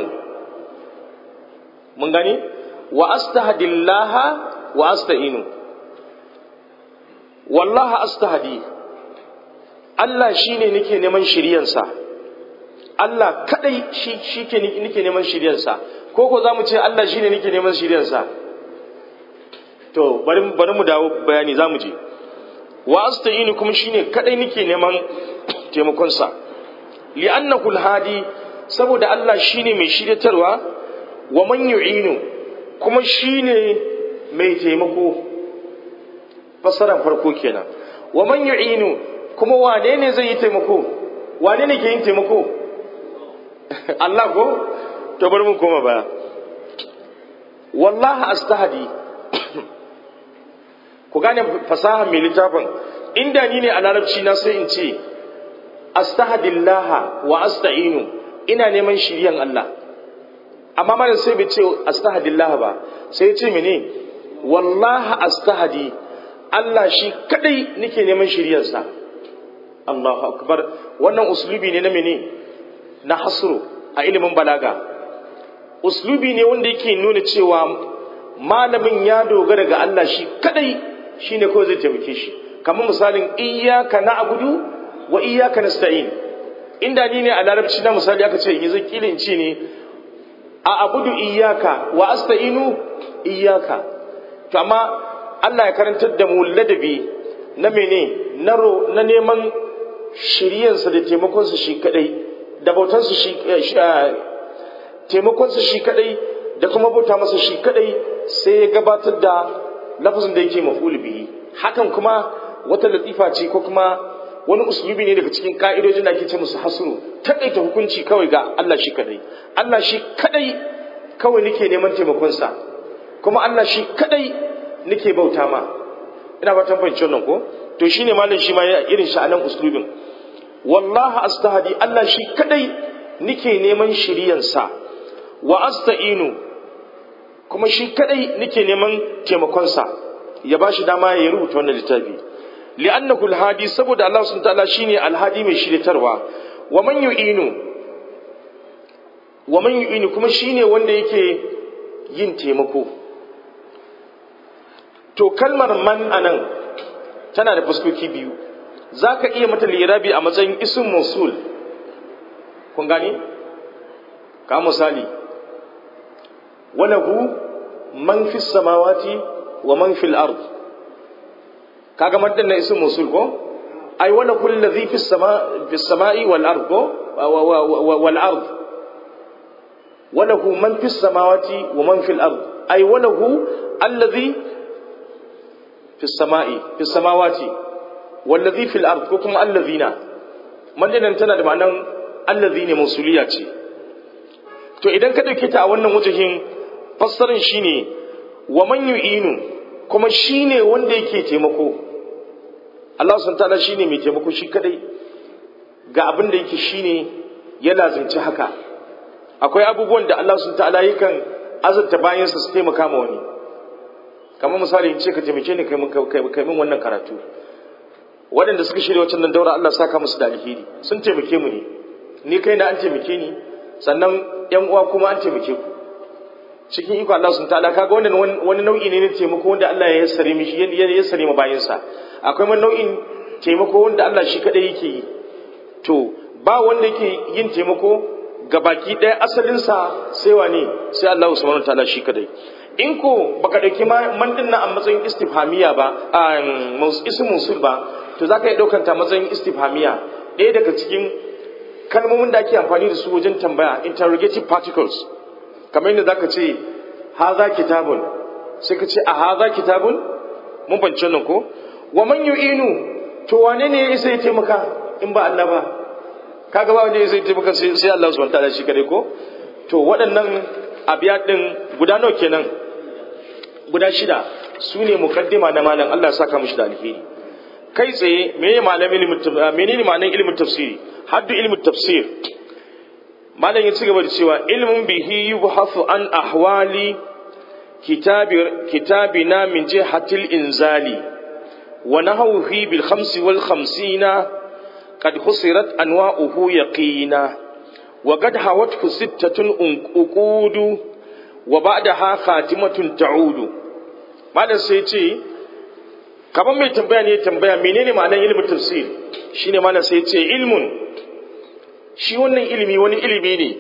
mun gani wa astahdillaha wa asta'inu wallahi astahdi Allah shine nake neman shiriyansa Allah kadai shi shike nake neman shiriyansa ko ko zamu ce Allah shine nake neman shiriyansa to bari bari mu dawo bayani zamu je wa asta'inu kuma shine kadai nake neman taimakon sa li'annahu al-hadi saboda Allah shine mai shiryatarwa wa man yu'inu kuma shine mai taimako fassarar farko kenan wa man yu'inu kuma wane ne zai yi taimako wane ne ke yin taimako Allah ko to bari mu koma baya wallahi astahdi ku gane fasaha mai littafin inda ni ne a larabci na sai in ce astahdillaha wa asta'inu ina neman shiriyan Allah amma malam sai bai ce astahdillah ba sai ya ce mene wallahi astahdi Allah shi kadai nake neman shiriyarsa Allahu akbar wannan uslubi ne na mene na hasru a ilimin balaga uslubi ne wanda yake nuna cewa malamin ya dogara ga Allah shi kadai shine kawai zai taimake shi kamar misalin iyyaka na'budu wa iyyaka nasta'in inda ni ne a larabci na misali aka ce yanzu kilin ce ne a abudu iyyaka wa asta'inu iyyaka to amma Allah ya karantar da mu ladabi na mene na neman shiryansa da taimakonsa shi kadai da bautansa shi taimakonsa shi kadai da kuma bauta masa shi kadai sai ya gabatar da lafazin da yake maf'ul bihi hakan kuma wata latifa ce ko kuma wani uslubi ne daga cikin ka'idojin da ake ce musu hasru takaita hukunci kawai ga Allah shi kadai Allah shi kadai kawai nake neman taimakonsa kuma Allah shi kadai nake bauta ma ina fatan fahimci wannan ko to shine malam shi ma irin shi anan uslubin wallahi astahdi Allah shi kadai nake neman shiriyansa wa asta'inu kuma shi kadai nake neman taimakonsa ya bashi dama ya rubuta wannan littafi li'annahu alhadi saboda Allah subhanahu ta'ala shine alhadi mai shiritarwa wa man yu'inu wa man yu'inu kuma shine wanda yake yin taimako to kalmar man anan tana da fuskoki biyu zaka iya mata lirabi a matsayin ism mausul kun gane ka misali walahu man fis samawati wa man fil ard kaga maddan na ism mausul ko ai wala kullu ladhi fis sama fis samai wal ard ko wal ard walahu man fis samawati wa man fil ard ai walahu alladhi fis samai fis samawati wallazi fil ard ko kuma allazina maddan tana da ma'anan allazi ne mausuliya ce to idan ka dauke ta a wannan wajahin fassarin shine wa man yu'inu kuma shine wanda yake taimako Allah subhanahu ta'ala shine mai taimako shi kadai ga abin da yake shine ya lazimci haka akwai abubuwan da Allah subhanahu ta'ala yakan azurta bayan su taimaka ma wani kamar misali in ce ka taimake ni kai min wannan karatu waɗanda suka shirya wacce nan daura Allah saka musu da alheri sun taimake mu ne ni kai na an taimake ni sannan yan uwa kuma an taimake ku cikin iko Allah sun ta'ala kaga wannan wani nau'i ne na taimako wanda Allah ya yassare mishi ya yassare ma bayin sa akwai wani nau'in taimako wanda Allah shi kadai yake yi to ba wanda yake yin taimako ga baki ɗaya asalin sa sai wane sai Allah subhanahu wa ta'ala shi kadai in ko baka dauki man din nan a matsayin istifhamiya ba a ismun sul ba to zaka iya daukar ta matsayin istifhamiya ɗaya daga cikin kalmomin da ake amfani da su wajen tambaya interrogative particles kamar yadda zaka ce haza kitabun sai ka ce a haza kitabun mun bance nan ko wa man yu'inu to wane ne ya isa ya taimaka in ba Allah ba kaga ba wanda ya isa ya taimaka sai Allah subhanahu wataala shi kare ko to waɗannan abiyat din guda nawa kenan guda shida su ne mukaddima na malam Allah ya saka mishi da alheri kai tsaye menene malamin ilimin menene ma'anar ilimin tafsiri haddu ilimin tafsir malam ya ci gaba da cewa ilmin bihi yubhasu an ahwali kitabi kitabina min jihatil inzali wa nahawhi bil khamsi wal khamsina qad khusirat anwa'uhu yaqina wa qad hawathu sittatun uqudu wa ba'daha khatimatun ta'udu malam sai ce kaman mai tambaya ne tambaya menene ma'anar ilmin tafsir shine malam sai ce ilmun shi wannan ilimi wani ilimi ne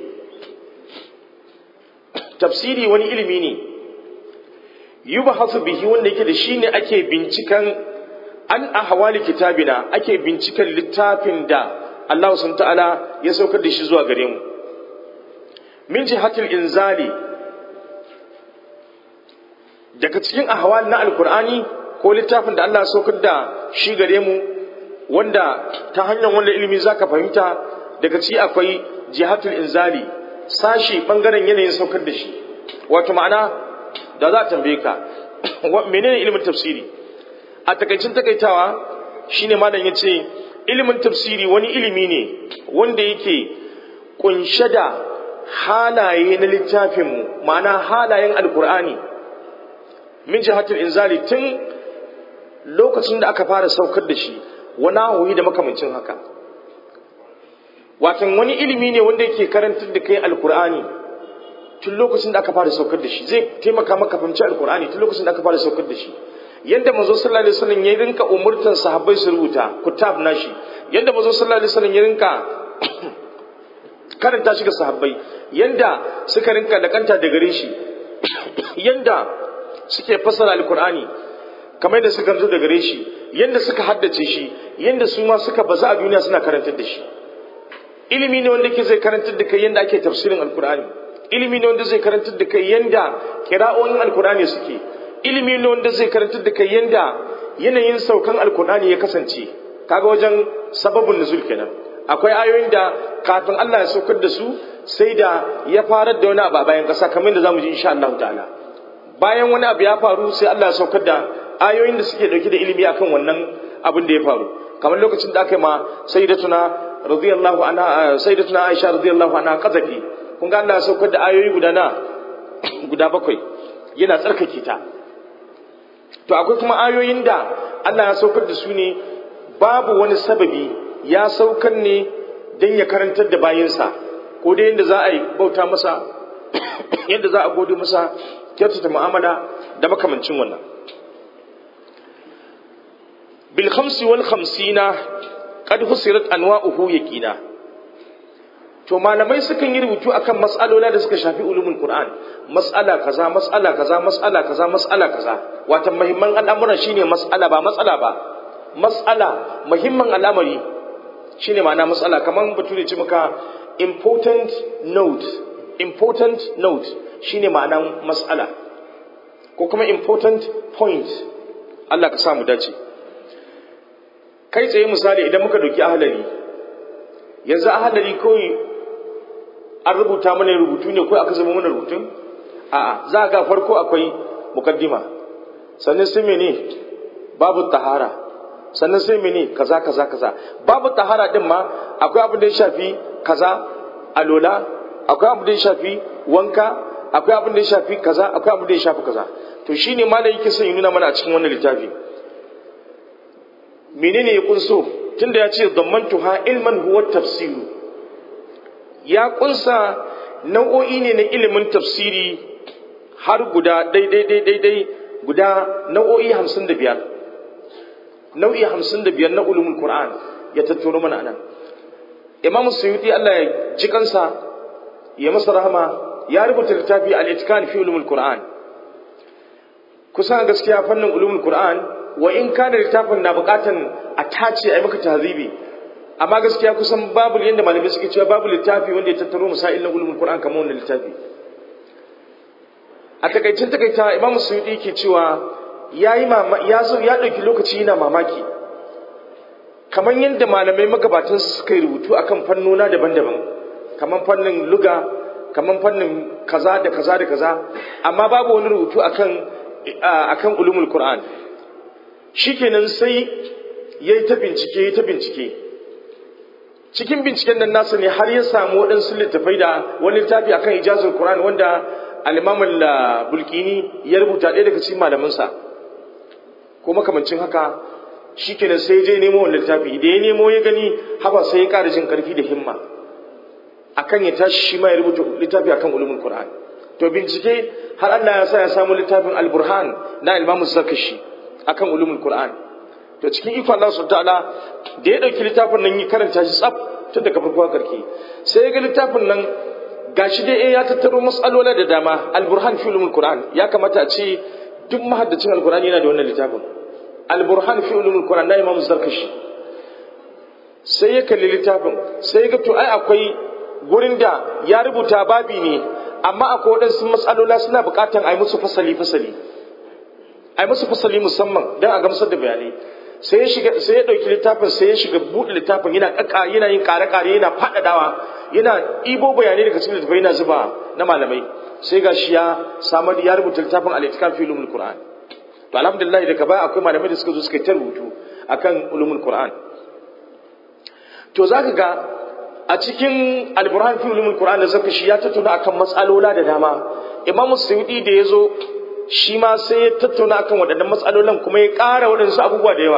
tafsiri wani ilimi ne yubhasu bihi wanda yake da shi ne ake bincikan an ahwali kitabina ake bincikan littafin da Allah subhanahu ta'ala ya saukar da shi zuwa gare mu min jihatil inzali daga cikin ahwal na alkur'ani ko littafin da Allah ya saukar da shi gare mu wanda ta hanyar wanda ilimi zaka fahimta daga ciki akwai jihatul inzali sashi bangaren yanayin saukar da shi wato ma'ana da za a tambaye ka menene ilimin tafsiri a takaicin takaitawa shine malam yace ilimin tafsiri wani ilimi ne wanda yake kunshe da halaye na littafinmu ma'ana halayen alkur'ani min jihatul inzali tun lokacin da aka fara saukar da shi wani ahoyi da makamancin haka watan wani ilimi ne wanda yake karantar da kai alkur'ani tun lokacin da aka fara saukar da shi zai taimaka maka fahimci alkur'ani tun lokacin da aka fara saukar da shi yadda manzo sallallahu alaihi wasallam ya rinka umurtan sahabbai su rubuta kutab nashi yadda manzo sallallahu alaihi wasallam ya rinka karanta shi ga sahabbai yadda suka rinka lakanta da gare shi yadda suke fassara alkur'ani kamar yadda suka zo da gare shi yadda suka haddace shi yadda su ma suka baza a duniya suna karantar da shi ilimi ne wanda ke zai karantar da kai yadda ake tafsirin alkur'ani ilimi ne wanda zai karantar da kai yadda kira'o'in alkur'ani suke ilimi ne wanda zai karantar da kai yadda yanayin saukan alkur'ani ya kasance kaga wajen sababin nuzul kenan akwai ayoyin da kafin Allah ya saukar da su sai da ya farar da wani abu a bayan kasa kamar yadda zamu ji insha Allah ta'ala bayan wani abu ya faru sai Allah ya saukar da ayoyin da suke dauke da ilimi akan wannan abin da ya faru kamar lokacin da aka yi ma sayyidatuna radiyallahu anha sayyidatuna Aisha radiyallahu anha kazafi kun ga Allah ya saukar da ayoyi guda na guda bakwai yana tsarkake ta to akwai kuma ayoyin da Allah ya saukar da su ne babu wani sababi ya saukar ne don ya karantar da bayinsa ko dai yadda za a yi bauta masa yadda za a gode masa kyautata mu'amala da makamancin wannan bil khamsi wal khamsina qad husirat anwa'uhu yaqina to malamai sukan yi rubutu akan mas'alola da suka shafi ulumul qur'an mas'ala kaza mas'ala kaza mas'ala kaza mas'ala kaza wato muhimman al'amuran shine mas'ala ba mas'ala ba mas'ala muhimman al'amari shine ma'ana mas'ala kaman bature ce maka important note important note shine ma'anan mas'ala ko kuma important point Allah ka samu dace kai tsaye misali idan muka doki ahalari yanzu ahalari kawai an rubuta mana rubutu ne ko aka zama mana rubutun a'a za ga farko akwai mukaddima sannan sai mene babu tahara sannan sai mene kaza kaza kaza babu tahara din ma akwai abin da ya shafi kaza alola akwai abin da ya shafi wanka akwai abin da ya shafi kaza akwai abin da ya shafi kaza to shine malai yake son ya nuna mana a cikin wannan littafi menene ya kunso tunda ya ce dammantuha ilman huwa tafsiru ya kunsa nau'o'i ne na ilimin tafsiri har guda daidai daidai guda nau'o'i hamsin da biyar nau'i hamsin da biyar na ulumul qur'an ya tattaro mana nan imamu suyuti allah ya ji kansa ya masa rahama ya rubuta littafi al-itkan fi ulumul qur'an kusan gaskiya fannin ulumul qur'an wa in kana littafin na bukatan a tace a yi maka tahzibi amma gaskiya kusan babu yadda malamai suke cewa babu littafi wanda ya tattaro masail na ulumul qur'an kamar wannan littafi a takaicin takaita imamu suyuti ke cewa yayi mama ya zo ya dauki lokaci yana mamaki kamar yadda malamai magabatan su suka yi rubutu akan fannona daban-daban kamar fannin luga kamar fannin kaza da kaza da kaza amma babu wani rubutu akan akan ulumul qur'an shikenan sai yayi ta bincike yayi ta bincike cikin binciken nan nasa ne har ya samu waɗansu littafai da wani littafi akan ijazul qur'an wanda al-imam al-bulkini ya rubuta ɗaya daga cikin malamansa ko makamancin haka shikenan sai je nemo wannan littafi da ya nemo ya gani haba sai ya ƙara jin ƙarfi da himma akan ya tashi shi ma ya rubuta littafi akan ulumul qur'an to bincike har Allah ya sa ya samu littafin al-burhan na imam zakashi akan ulumul qur'an to cikin ikon Allah subhanahu ta'ala da ya dauki littafin nan yi karanta shi tsaf tun daga farko karki sai ya ga littafin nan gashi dai ya tattaro mas'alola da dama al-burhan fi ulumul qur'an ya kamata a ce duk mahaddacin al-qur'ani yana da wannan littafin al-burhan fi ulumul qur'an na imam zarkashi sai ya kalli littafin sai ya ga to ai akwai gurin da ya rubuta babi ne amma akwai waɗansu matsalola suna buƙatan a yi musu fasali fasali ai masa fasali musamman don a gamsar da bayanai sai ya shiga sai ya dauki littafin sai ya shiga buɗe littafin yana kaka yana yin kare kare yana faɗaɗawa yana ibo bayanai daga cikin littafai yana zuba na malamai sai ga shi ya samar ya rubuta littafin al-itikaf fi ulumul qur'an to alhamdulillah daga baya akwai malamai da suka zo suka ta rubutu akan ulumul qur'an to zaka ga a cikin al-burhan fi ulumul qur'an da zaka shi ya tattauna akan matsalola da dama imam suyudi da yazo shi ma sai ya tattauna akan waɗannan matsalolan kuma ya ƙara waɗansu abubuwa da yawa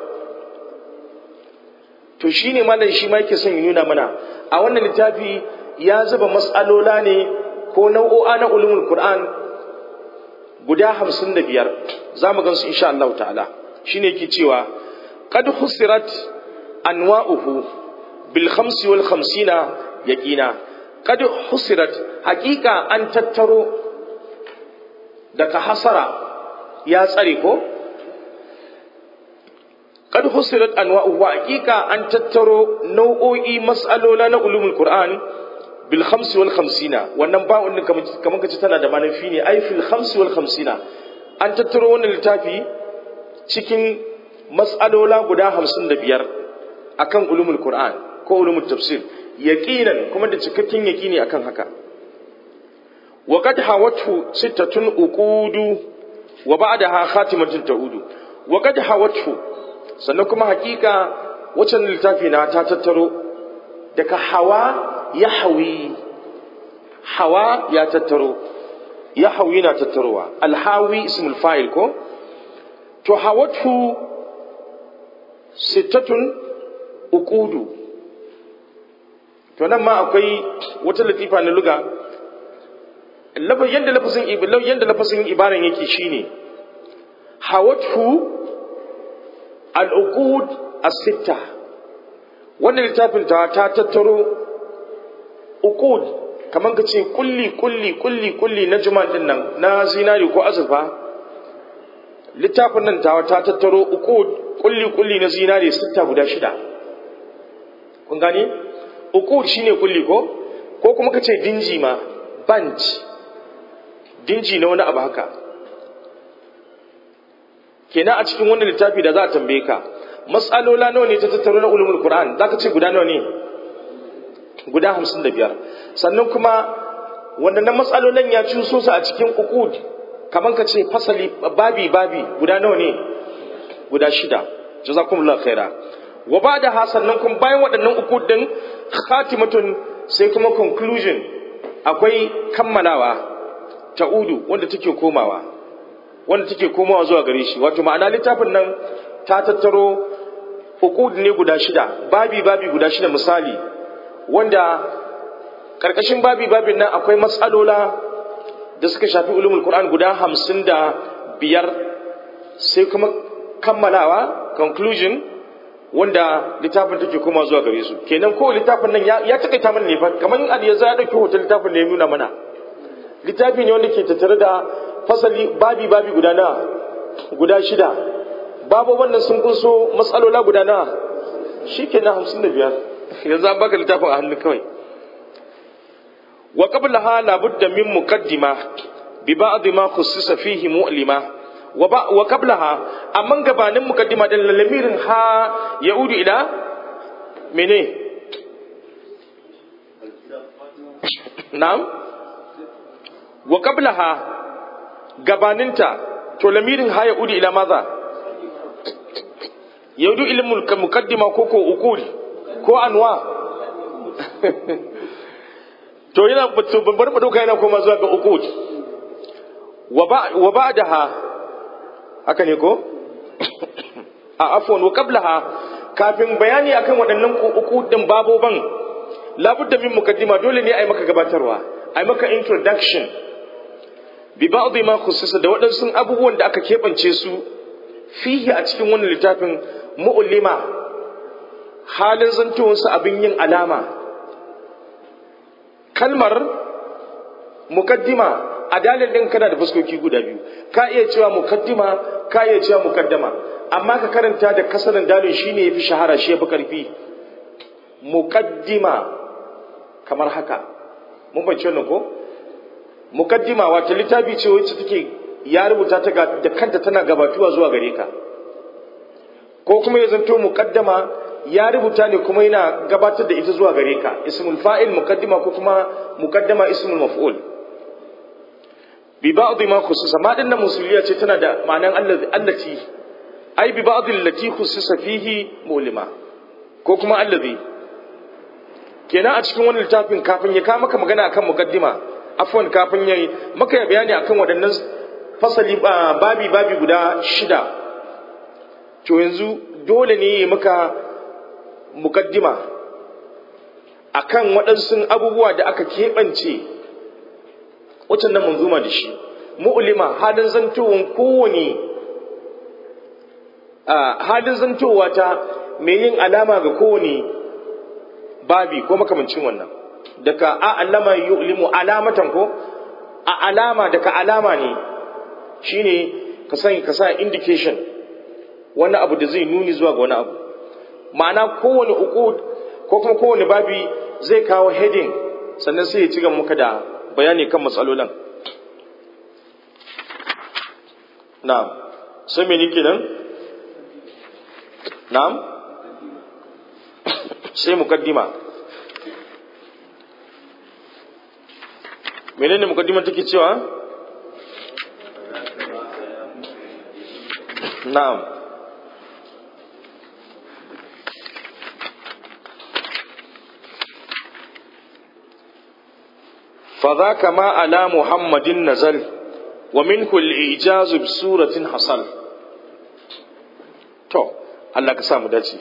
to shine malam shi ma yake son ya nuna mana a wannan littafi ya zuba matsalola ne ko nau'o'a na ulumul qur'an guda hamsin da biyar za mu gansu insha Allah ta'ala shine yake cewa qad husirat anwa'uhu bil khamsi wal khamsina yaqina qad husirat haqiqa an tattaro daga hasara ya tsare ko qad husirat anwa'uhu haqiqa an tattaro nau'o'i mas'alola na ulumul qur'an bil khamsi wal khamsina wannan ba'un din kamar kace tana da manufi ne ai fil khamsi wal khamsina an tattaro wannan littafi cikin mas'alola guda 55 akan ulumul qur'an ko ulumul tafsir yaqinan kuma da cikakken yaqini akan haka wa qad hawatu sittatun uqudu wa ba'daha khatimatun ta'udu wa qad hawatu sannan kuma hakika wacce littafi na ta tattaro daga hawa ya hawi hawa ya tattaro ya hawi na tattarowa alhawi ismul fa'il ko to hawatu sittatun uqudu to nan ma akwai wata latifa na luga yadda lafazin yadda lafazin ibaran yake shine hawatu al-uqud as-sitta wannan littafin ta ta tattaro uqud kaman ka ce kulli kulli kulli kulli na juman din nan na zinari ko azurfa littafin nan ta ta tattaro uqud kulli kulli na zinari sitta guda shida kun gane uqud shine kulli ko ko kuma ka ce dinji ma bunch dinji na wani abu haka kenan a cikin wannan littafi da za a tambaye ka matsalola nawa ne ta tattaro na ulumul qur'an zaka ce guda nawa ne guda hamsin da biyar sannan kuma wannan matsalolan ya cuso su a cikin uqud kaman ka ce fasali babi babi guda nawa ne guda shida jazakumullahu khaira wa ba'da ha sannan kuma bayan waɗannan uqud din khatimatun sai kuma conclusion akwai kammalawa ta'udu wanda take komawa wanda take komawa zuwa gare shi wato ma'ana littafin nan ta tattaro uqud ne guda shida babi babi guda shida misali wanda karkashin babi babin nan akwai matsalola da suka shafi ulumul qur'an guda hamsin da biyar sai kuma kammalawa conclusion wanda littafin take koma zuwa gare su kenan ko littafin nan ya takaita mana ne fa kamar in ya za ya dauki hoton littafin da ya nuna mana littafi ne wanda ke tattare da fasali babi babi guda na guda shida babu wannan sun kunso matsalola guda na shi ke na hamsin da biyar yanzu an baka littafin a hannun kawai wa qabla ha labudda min muqaddima bi ba'd ma khussisa fihi mu'lima wa ba wa qabla ha amma gabanin muqaddima din lamirin ha yaudu ila mene na'am wa qabla ha gabaninta to lamirin ha yaudu ila maza yaudu ilmul muqaddima ko ko uqul ko anwa to yana to bar mu dauka yana koma zuwa ga uqud wa ba wa ba'daha haka ne ko a afwan wa qablaha kafin bayani akan waɗannan uqudin baboban labudda min muqaddima dole ne ai maka gabatarwa ai maka introduction bi ba'dhi ma khussisa da waɗansu abubuwan da aka keɓance su fihi a cikin wannan littafin mu'lima halin zantowarsa abin yin alama kalmar mukaddima a dalil din kana da fuskoki guda biyu ka iya cewa mukaddima ka iya cewa mukaddama amma ka karanta da kasarin dalil shine yafi shahara shi yafi karfi mukaddima kamar haka mun bace wannan ko mukaddima wata littafi ce wacce take ya rubuta ta da kanta tana gabatuwa zuwa gare ka ko kuma ya zanto muqaddama ya rubuta ne kuma yana gabatar da ita zuwa gare ka ismul fa'il muqaddima ko kuma muqaddama ismul maf'ul bi ba'd ma khususa ma dinnan musuliya ce tana da ma'anan allati ai bi ba'd allati khususa fihi mulima ko kuma allazi kenan a cikin wannan littafin kafin ya kawo maka magana akan muqaddima afwan kafin yayi maka bayani akan waɗannan fasali babi babi guda shida to yanzu dole ne ya maka mukaddima akan waɗansu abubuwa da aka keɓance waccan nan manzuma da shi mu'ulima halin zantowar kowane halin zantowa ta mai yin alama ga kowane babi ko makamancin wannan daga a alama yu'limu alamatan ko a alama daga alama ne shine ka san ka sa indication wani abu da zai nuni zuwa ga wani abu ma'ana kowane uqud ko kuma kowane babi zai kawo heading sannan sai ya ci gaba muka da bayani kan matsalolin na'am sai me nake nan na'am sai mukaddima menene mukaddima take cewa na'am فذاك ما على محمد نزل ومنه الإعجاز بسورة حصل تو الله كسام داتي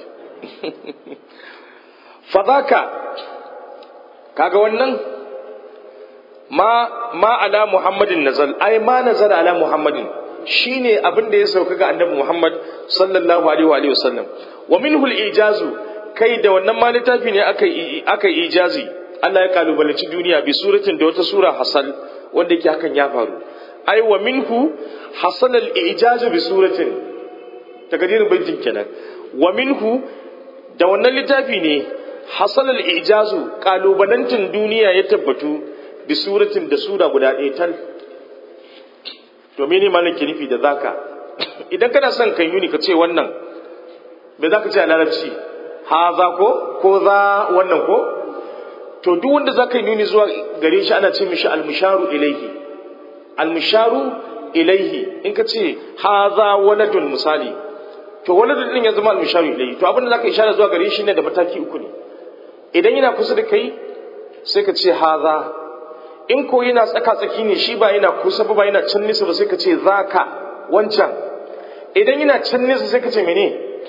فذاك kaga wannan ma ma ala muhammadin nazal ai ma nazal ala muhammadin shine abin da ya sauka ga annabi muhammad sallallahu alaihi wa sallam wa minhu al-ijazu kai da wannan ma littafi ne aka aka ijazi Allah ya kalubalanci duniya bi suratin da wata sura hasal wanda yake hakan ya faru ai wa minhu hasal al-ijaz bi suratin takadirin baitin kenan wa minhu da wannan littafi ne hasal al-ijaz kalubalantin duniya ya tabbatu bi suratin da sura guda ɗaya tal to mene malam ke nufi da zaka idan kana son kan yuni ka ce wannan me zaka ce a larabci ha za ko ko za wannan ko to duk wanda za ka yi nuni zuwa gare shi ana ce mishi almusharu ilaihi almusharu ilaihi in ka ce haza waladun misali to waladun din ya zama almusharu ilaihi to abin da za ka ishara zuwa gare shi ne da mataki uku ne idan yana kusa da kai sai ka ce haza in ko yana tsaka tsaki ne shi ba yana kusa ba yana can nisa ba sai ka ce zaka wancan idan yana can nisa sai ka ce mene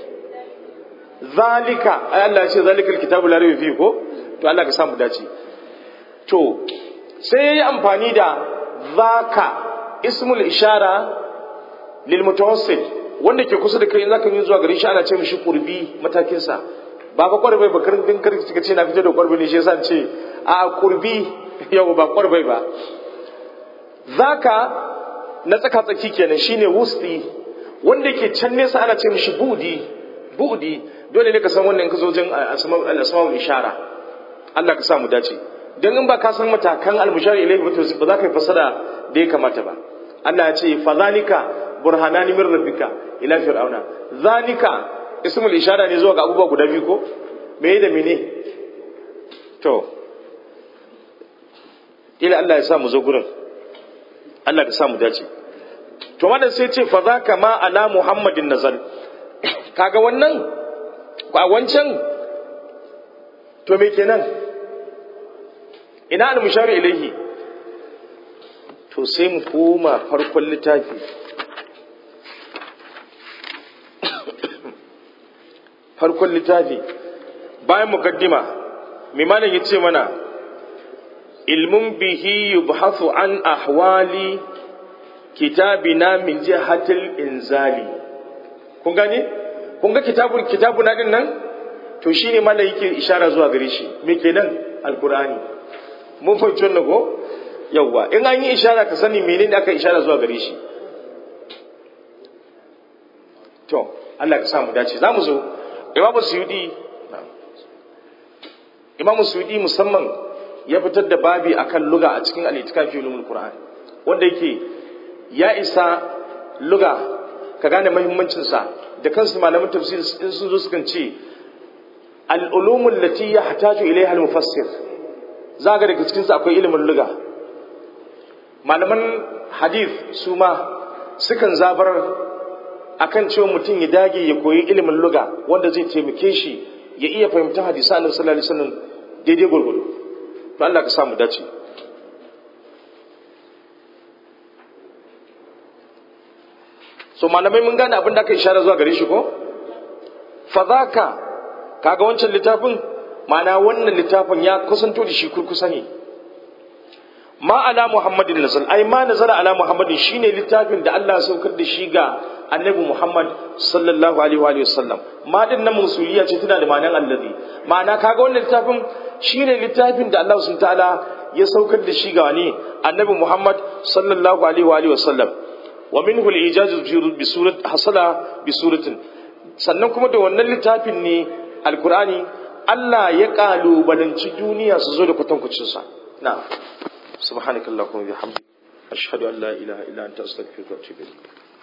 zalika ai Allah ya ce zalikal kitabu la rayba fihi ko to Allah ka samu dace to sai yayi amfani da zaka ismul ishara lil mutawassit wanda ke kusa da kai in zaka yi zuwa gari shi ana ce mishi qurbi matakin sa ba ka kwarbai ba karin din karki kika ce na fito da kwarbai ne shi yasa ce a qurbi yau ba kwarbai ba zaka na tsaka tsaki kenan shine wusti wanda ke can nesa ana ce mishi budi budi dole ne ka san wannan ka zo jin al-asma'ul ishara Allah ka sa mu dace dan in ba ka san matakan al-mushari ilayhi ba ba za ka yi fasara da ya kamata ba Allah ya ce fa zalika burhanani min rabbika ila fir'auna zalika ismul ishara ne zuwa ga abubuwa guda biyu ko me da mene to ila Allah ya sa mu zo gurin Allah ka sa mu dace to wannan sai ce fa zaka ma ala muhammadin nazal kaga wannan a wancan to me kenan ina al-mushari ilaihi to sai mu koma farkon littafi farkon littafi bayan mukaddima mai malam ya ce mana ilmun bihi yubhathu an ahwali kitabina min jihatil inzali kun gane kun ga kitabun kitabuna din nan to shine malam yake ishara zuwa gare shi me kenan alqur'ani mun fahimci wannan ko yawwa in an yi ishara ka sani menene aka ishara zuwa gare shi to Allah ka samu dace zamu zo imamu suyudi imamu suyudi musamman ya fitar da babi akan luga a cikin al-itikafi ulumul qur'an wanda yake ya isa luga ka gane mahimmancinsa da kansu malamin tafsir in sun zo sukan ce al'ulumun lati ya hataju ilaiha al-mufassir za ga daga cikinsa akwai ilimin luga malaman hadith su ma sukan zabar akan cewa mutum ya dage ya koyi ilimin luga wanda zai taimake shi ya iya fahimta hadisa annabi sallallahu alaihi wasallam daidai gurgudu to Allah ka samu dace so malamai mun gane abin da aka ishara zuwa gare shi ko fadhaka kaga wancan littafin ma'ana wannan littafin ya kusanto da shi kurkusa ne ma ala muhammadin nazal ai ma nazala ala muhammadin shine littafin da Allah ya saukar da shi ga annabi muhammad sallallahu alaihi wa sallam ma din nan musuliya ce tana da ma'anar allazi ma'ana kaga wannan littafin shine littafin da Allah subhanahu ta'ala ya saukar da shi ga wani annabi muhammad sallallahu alaihi wa sallam wa minhu al-ijaz bi surat hasala bi suratin sannan kuma da wannan littafin ne alqur'ani Allah ya kalubalanci duniya su zo da kwatankwacin sa na'am subhanakallahumma wa bihamdika ashhadu an la ilaha illa anta astaghfiruka wa atubu ilayk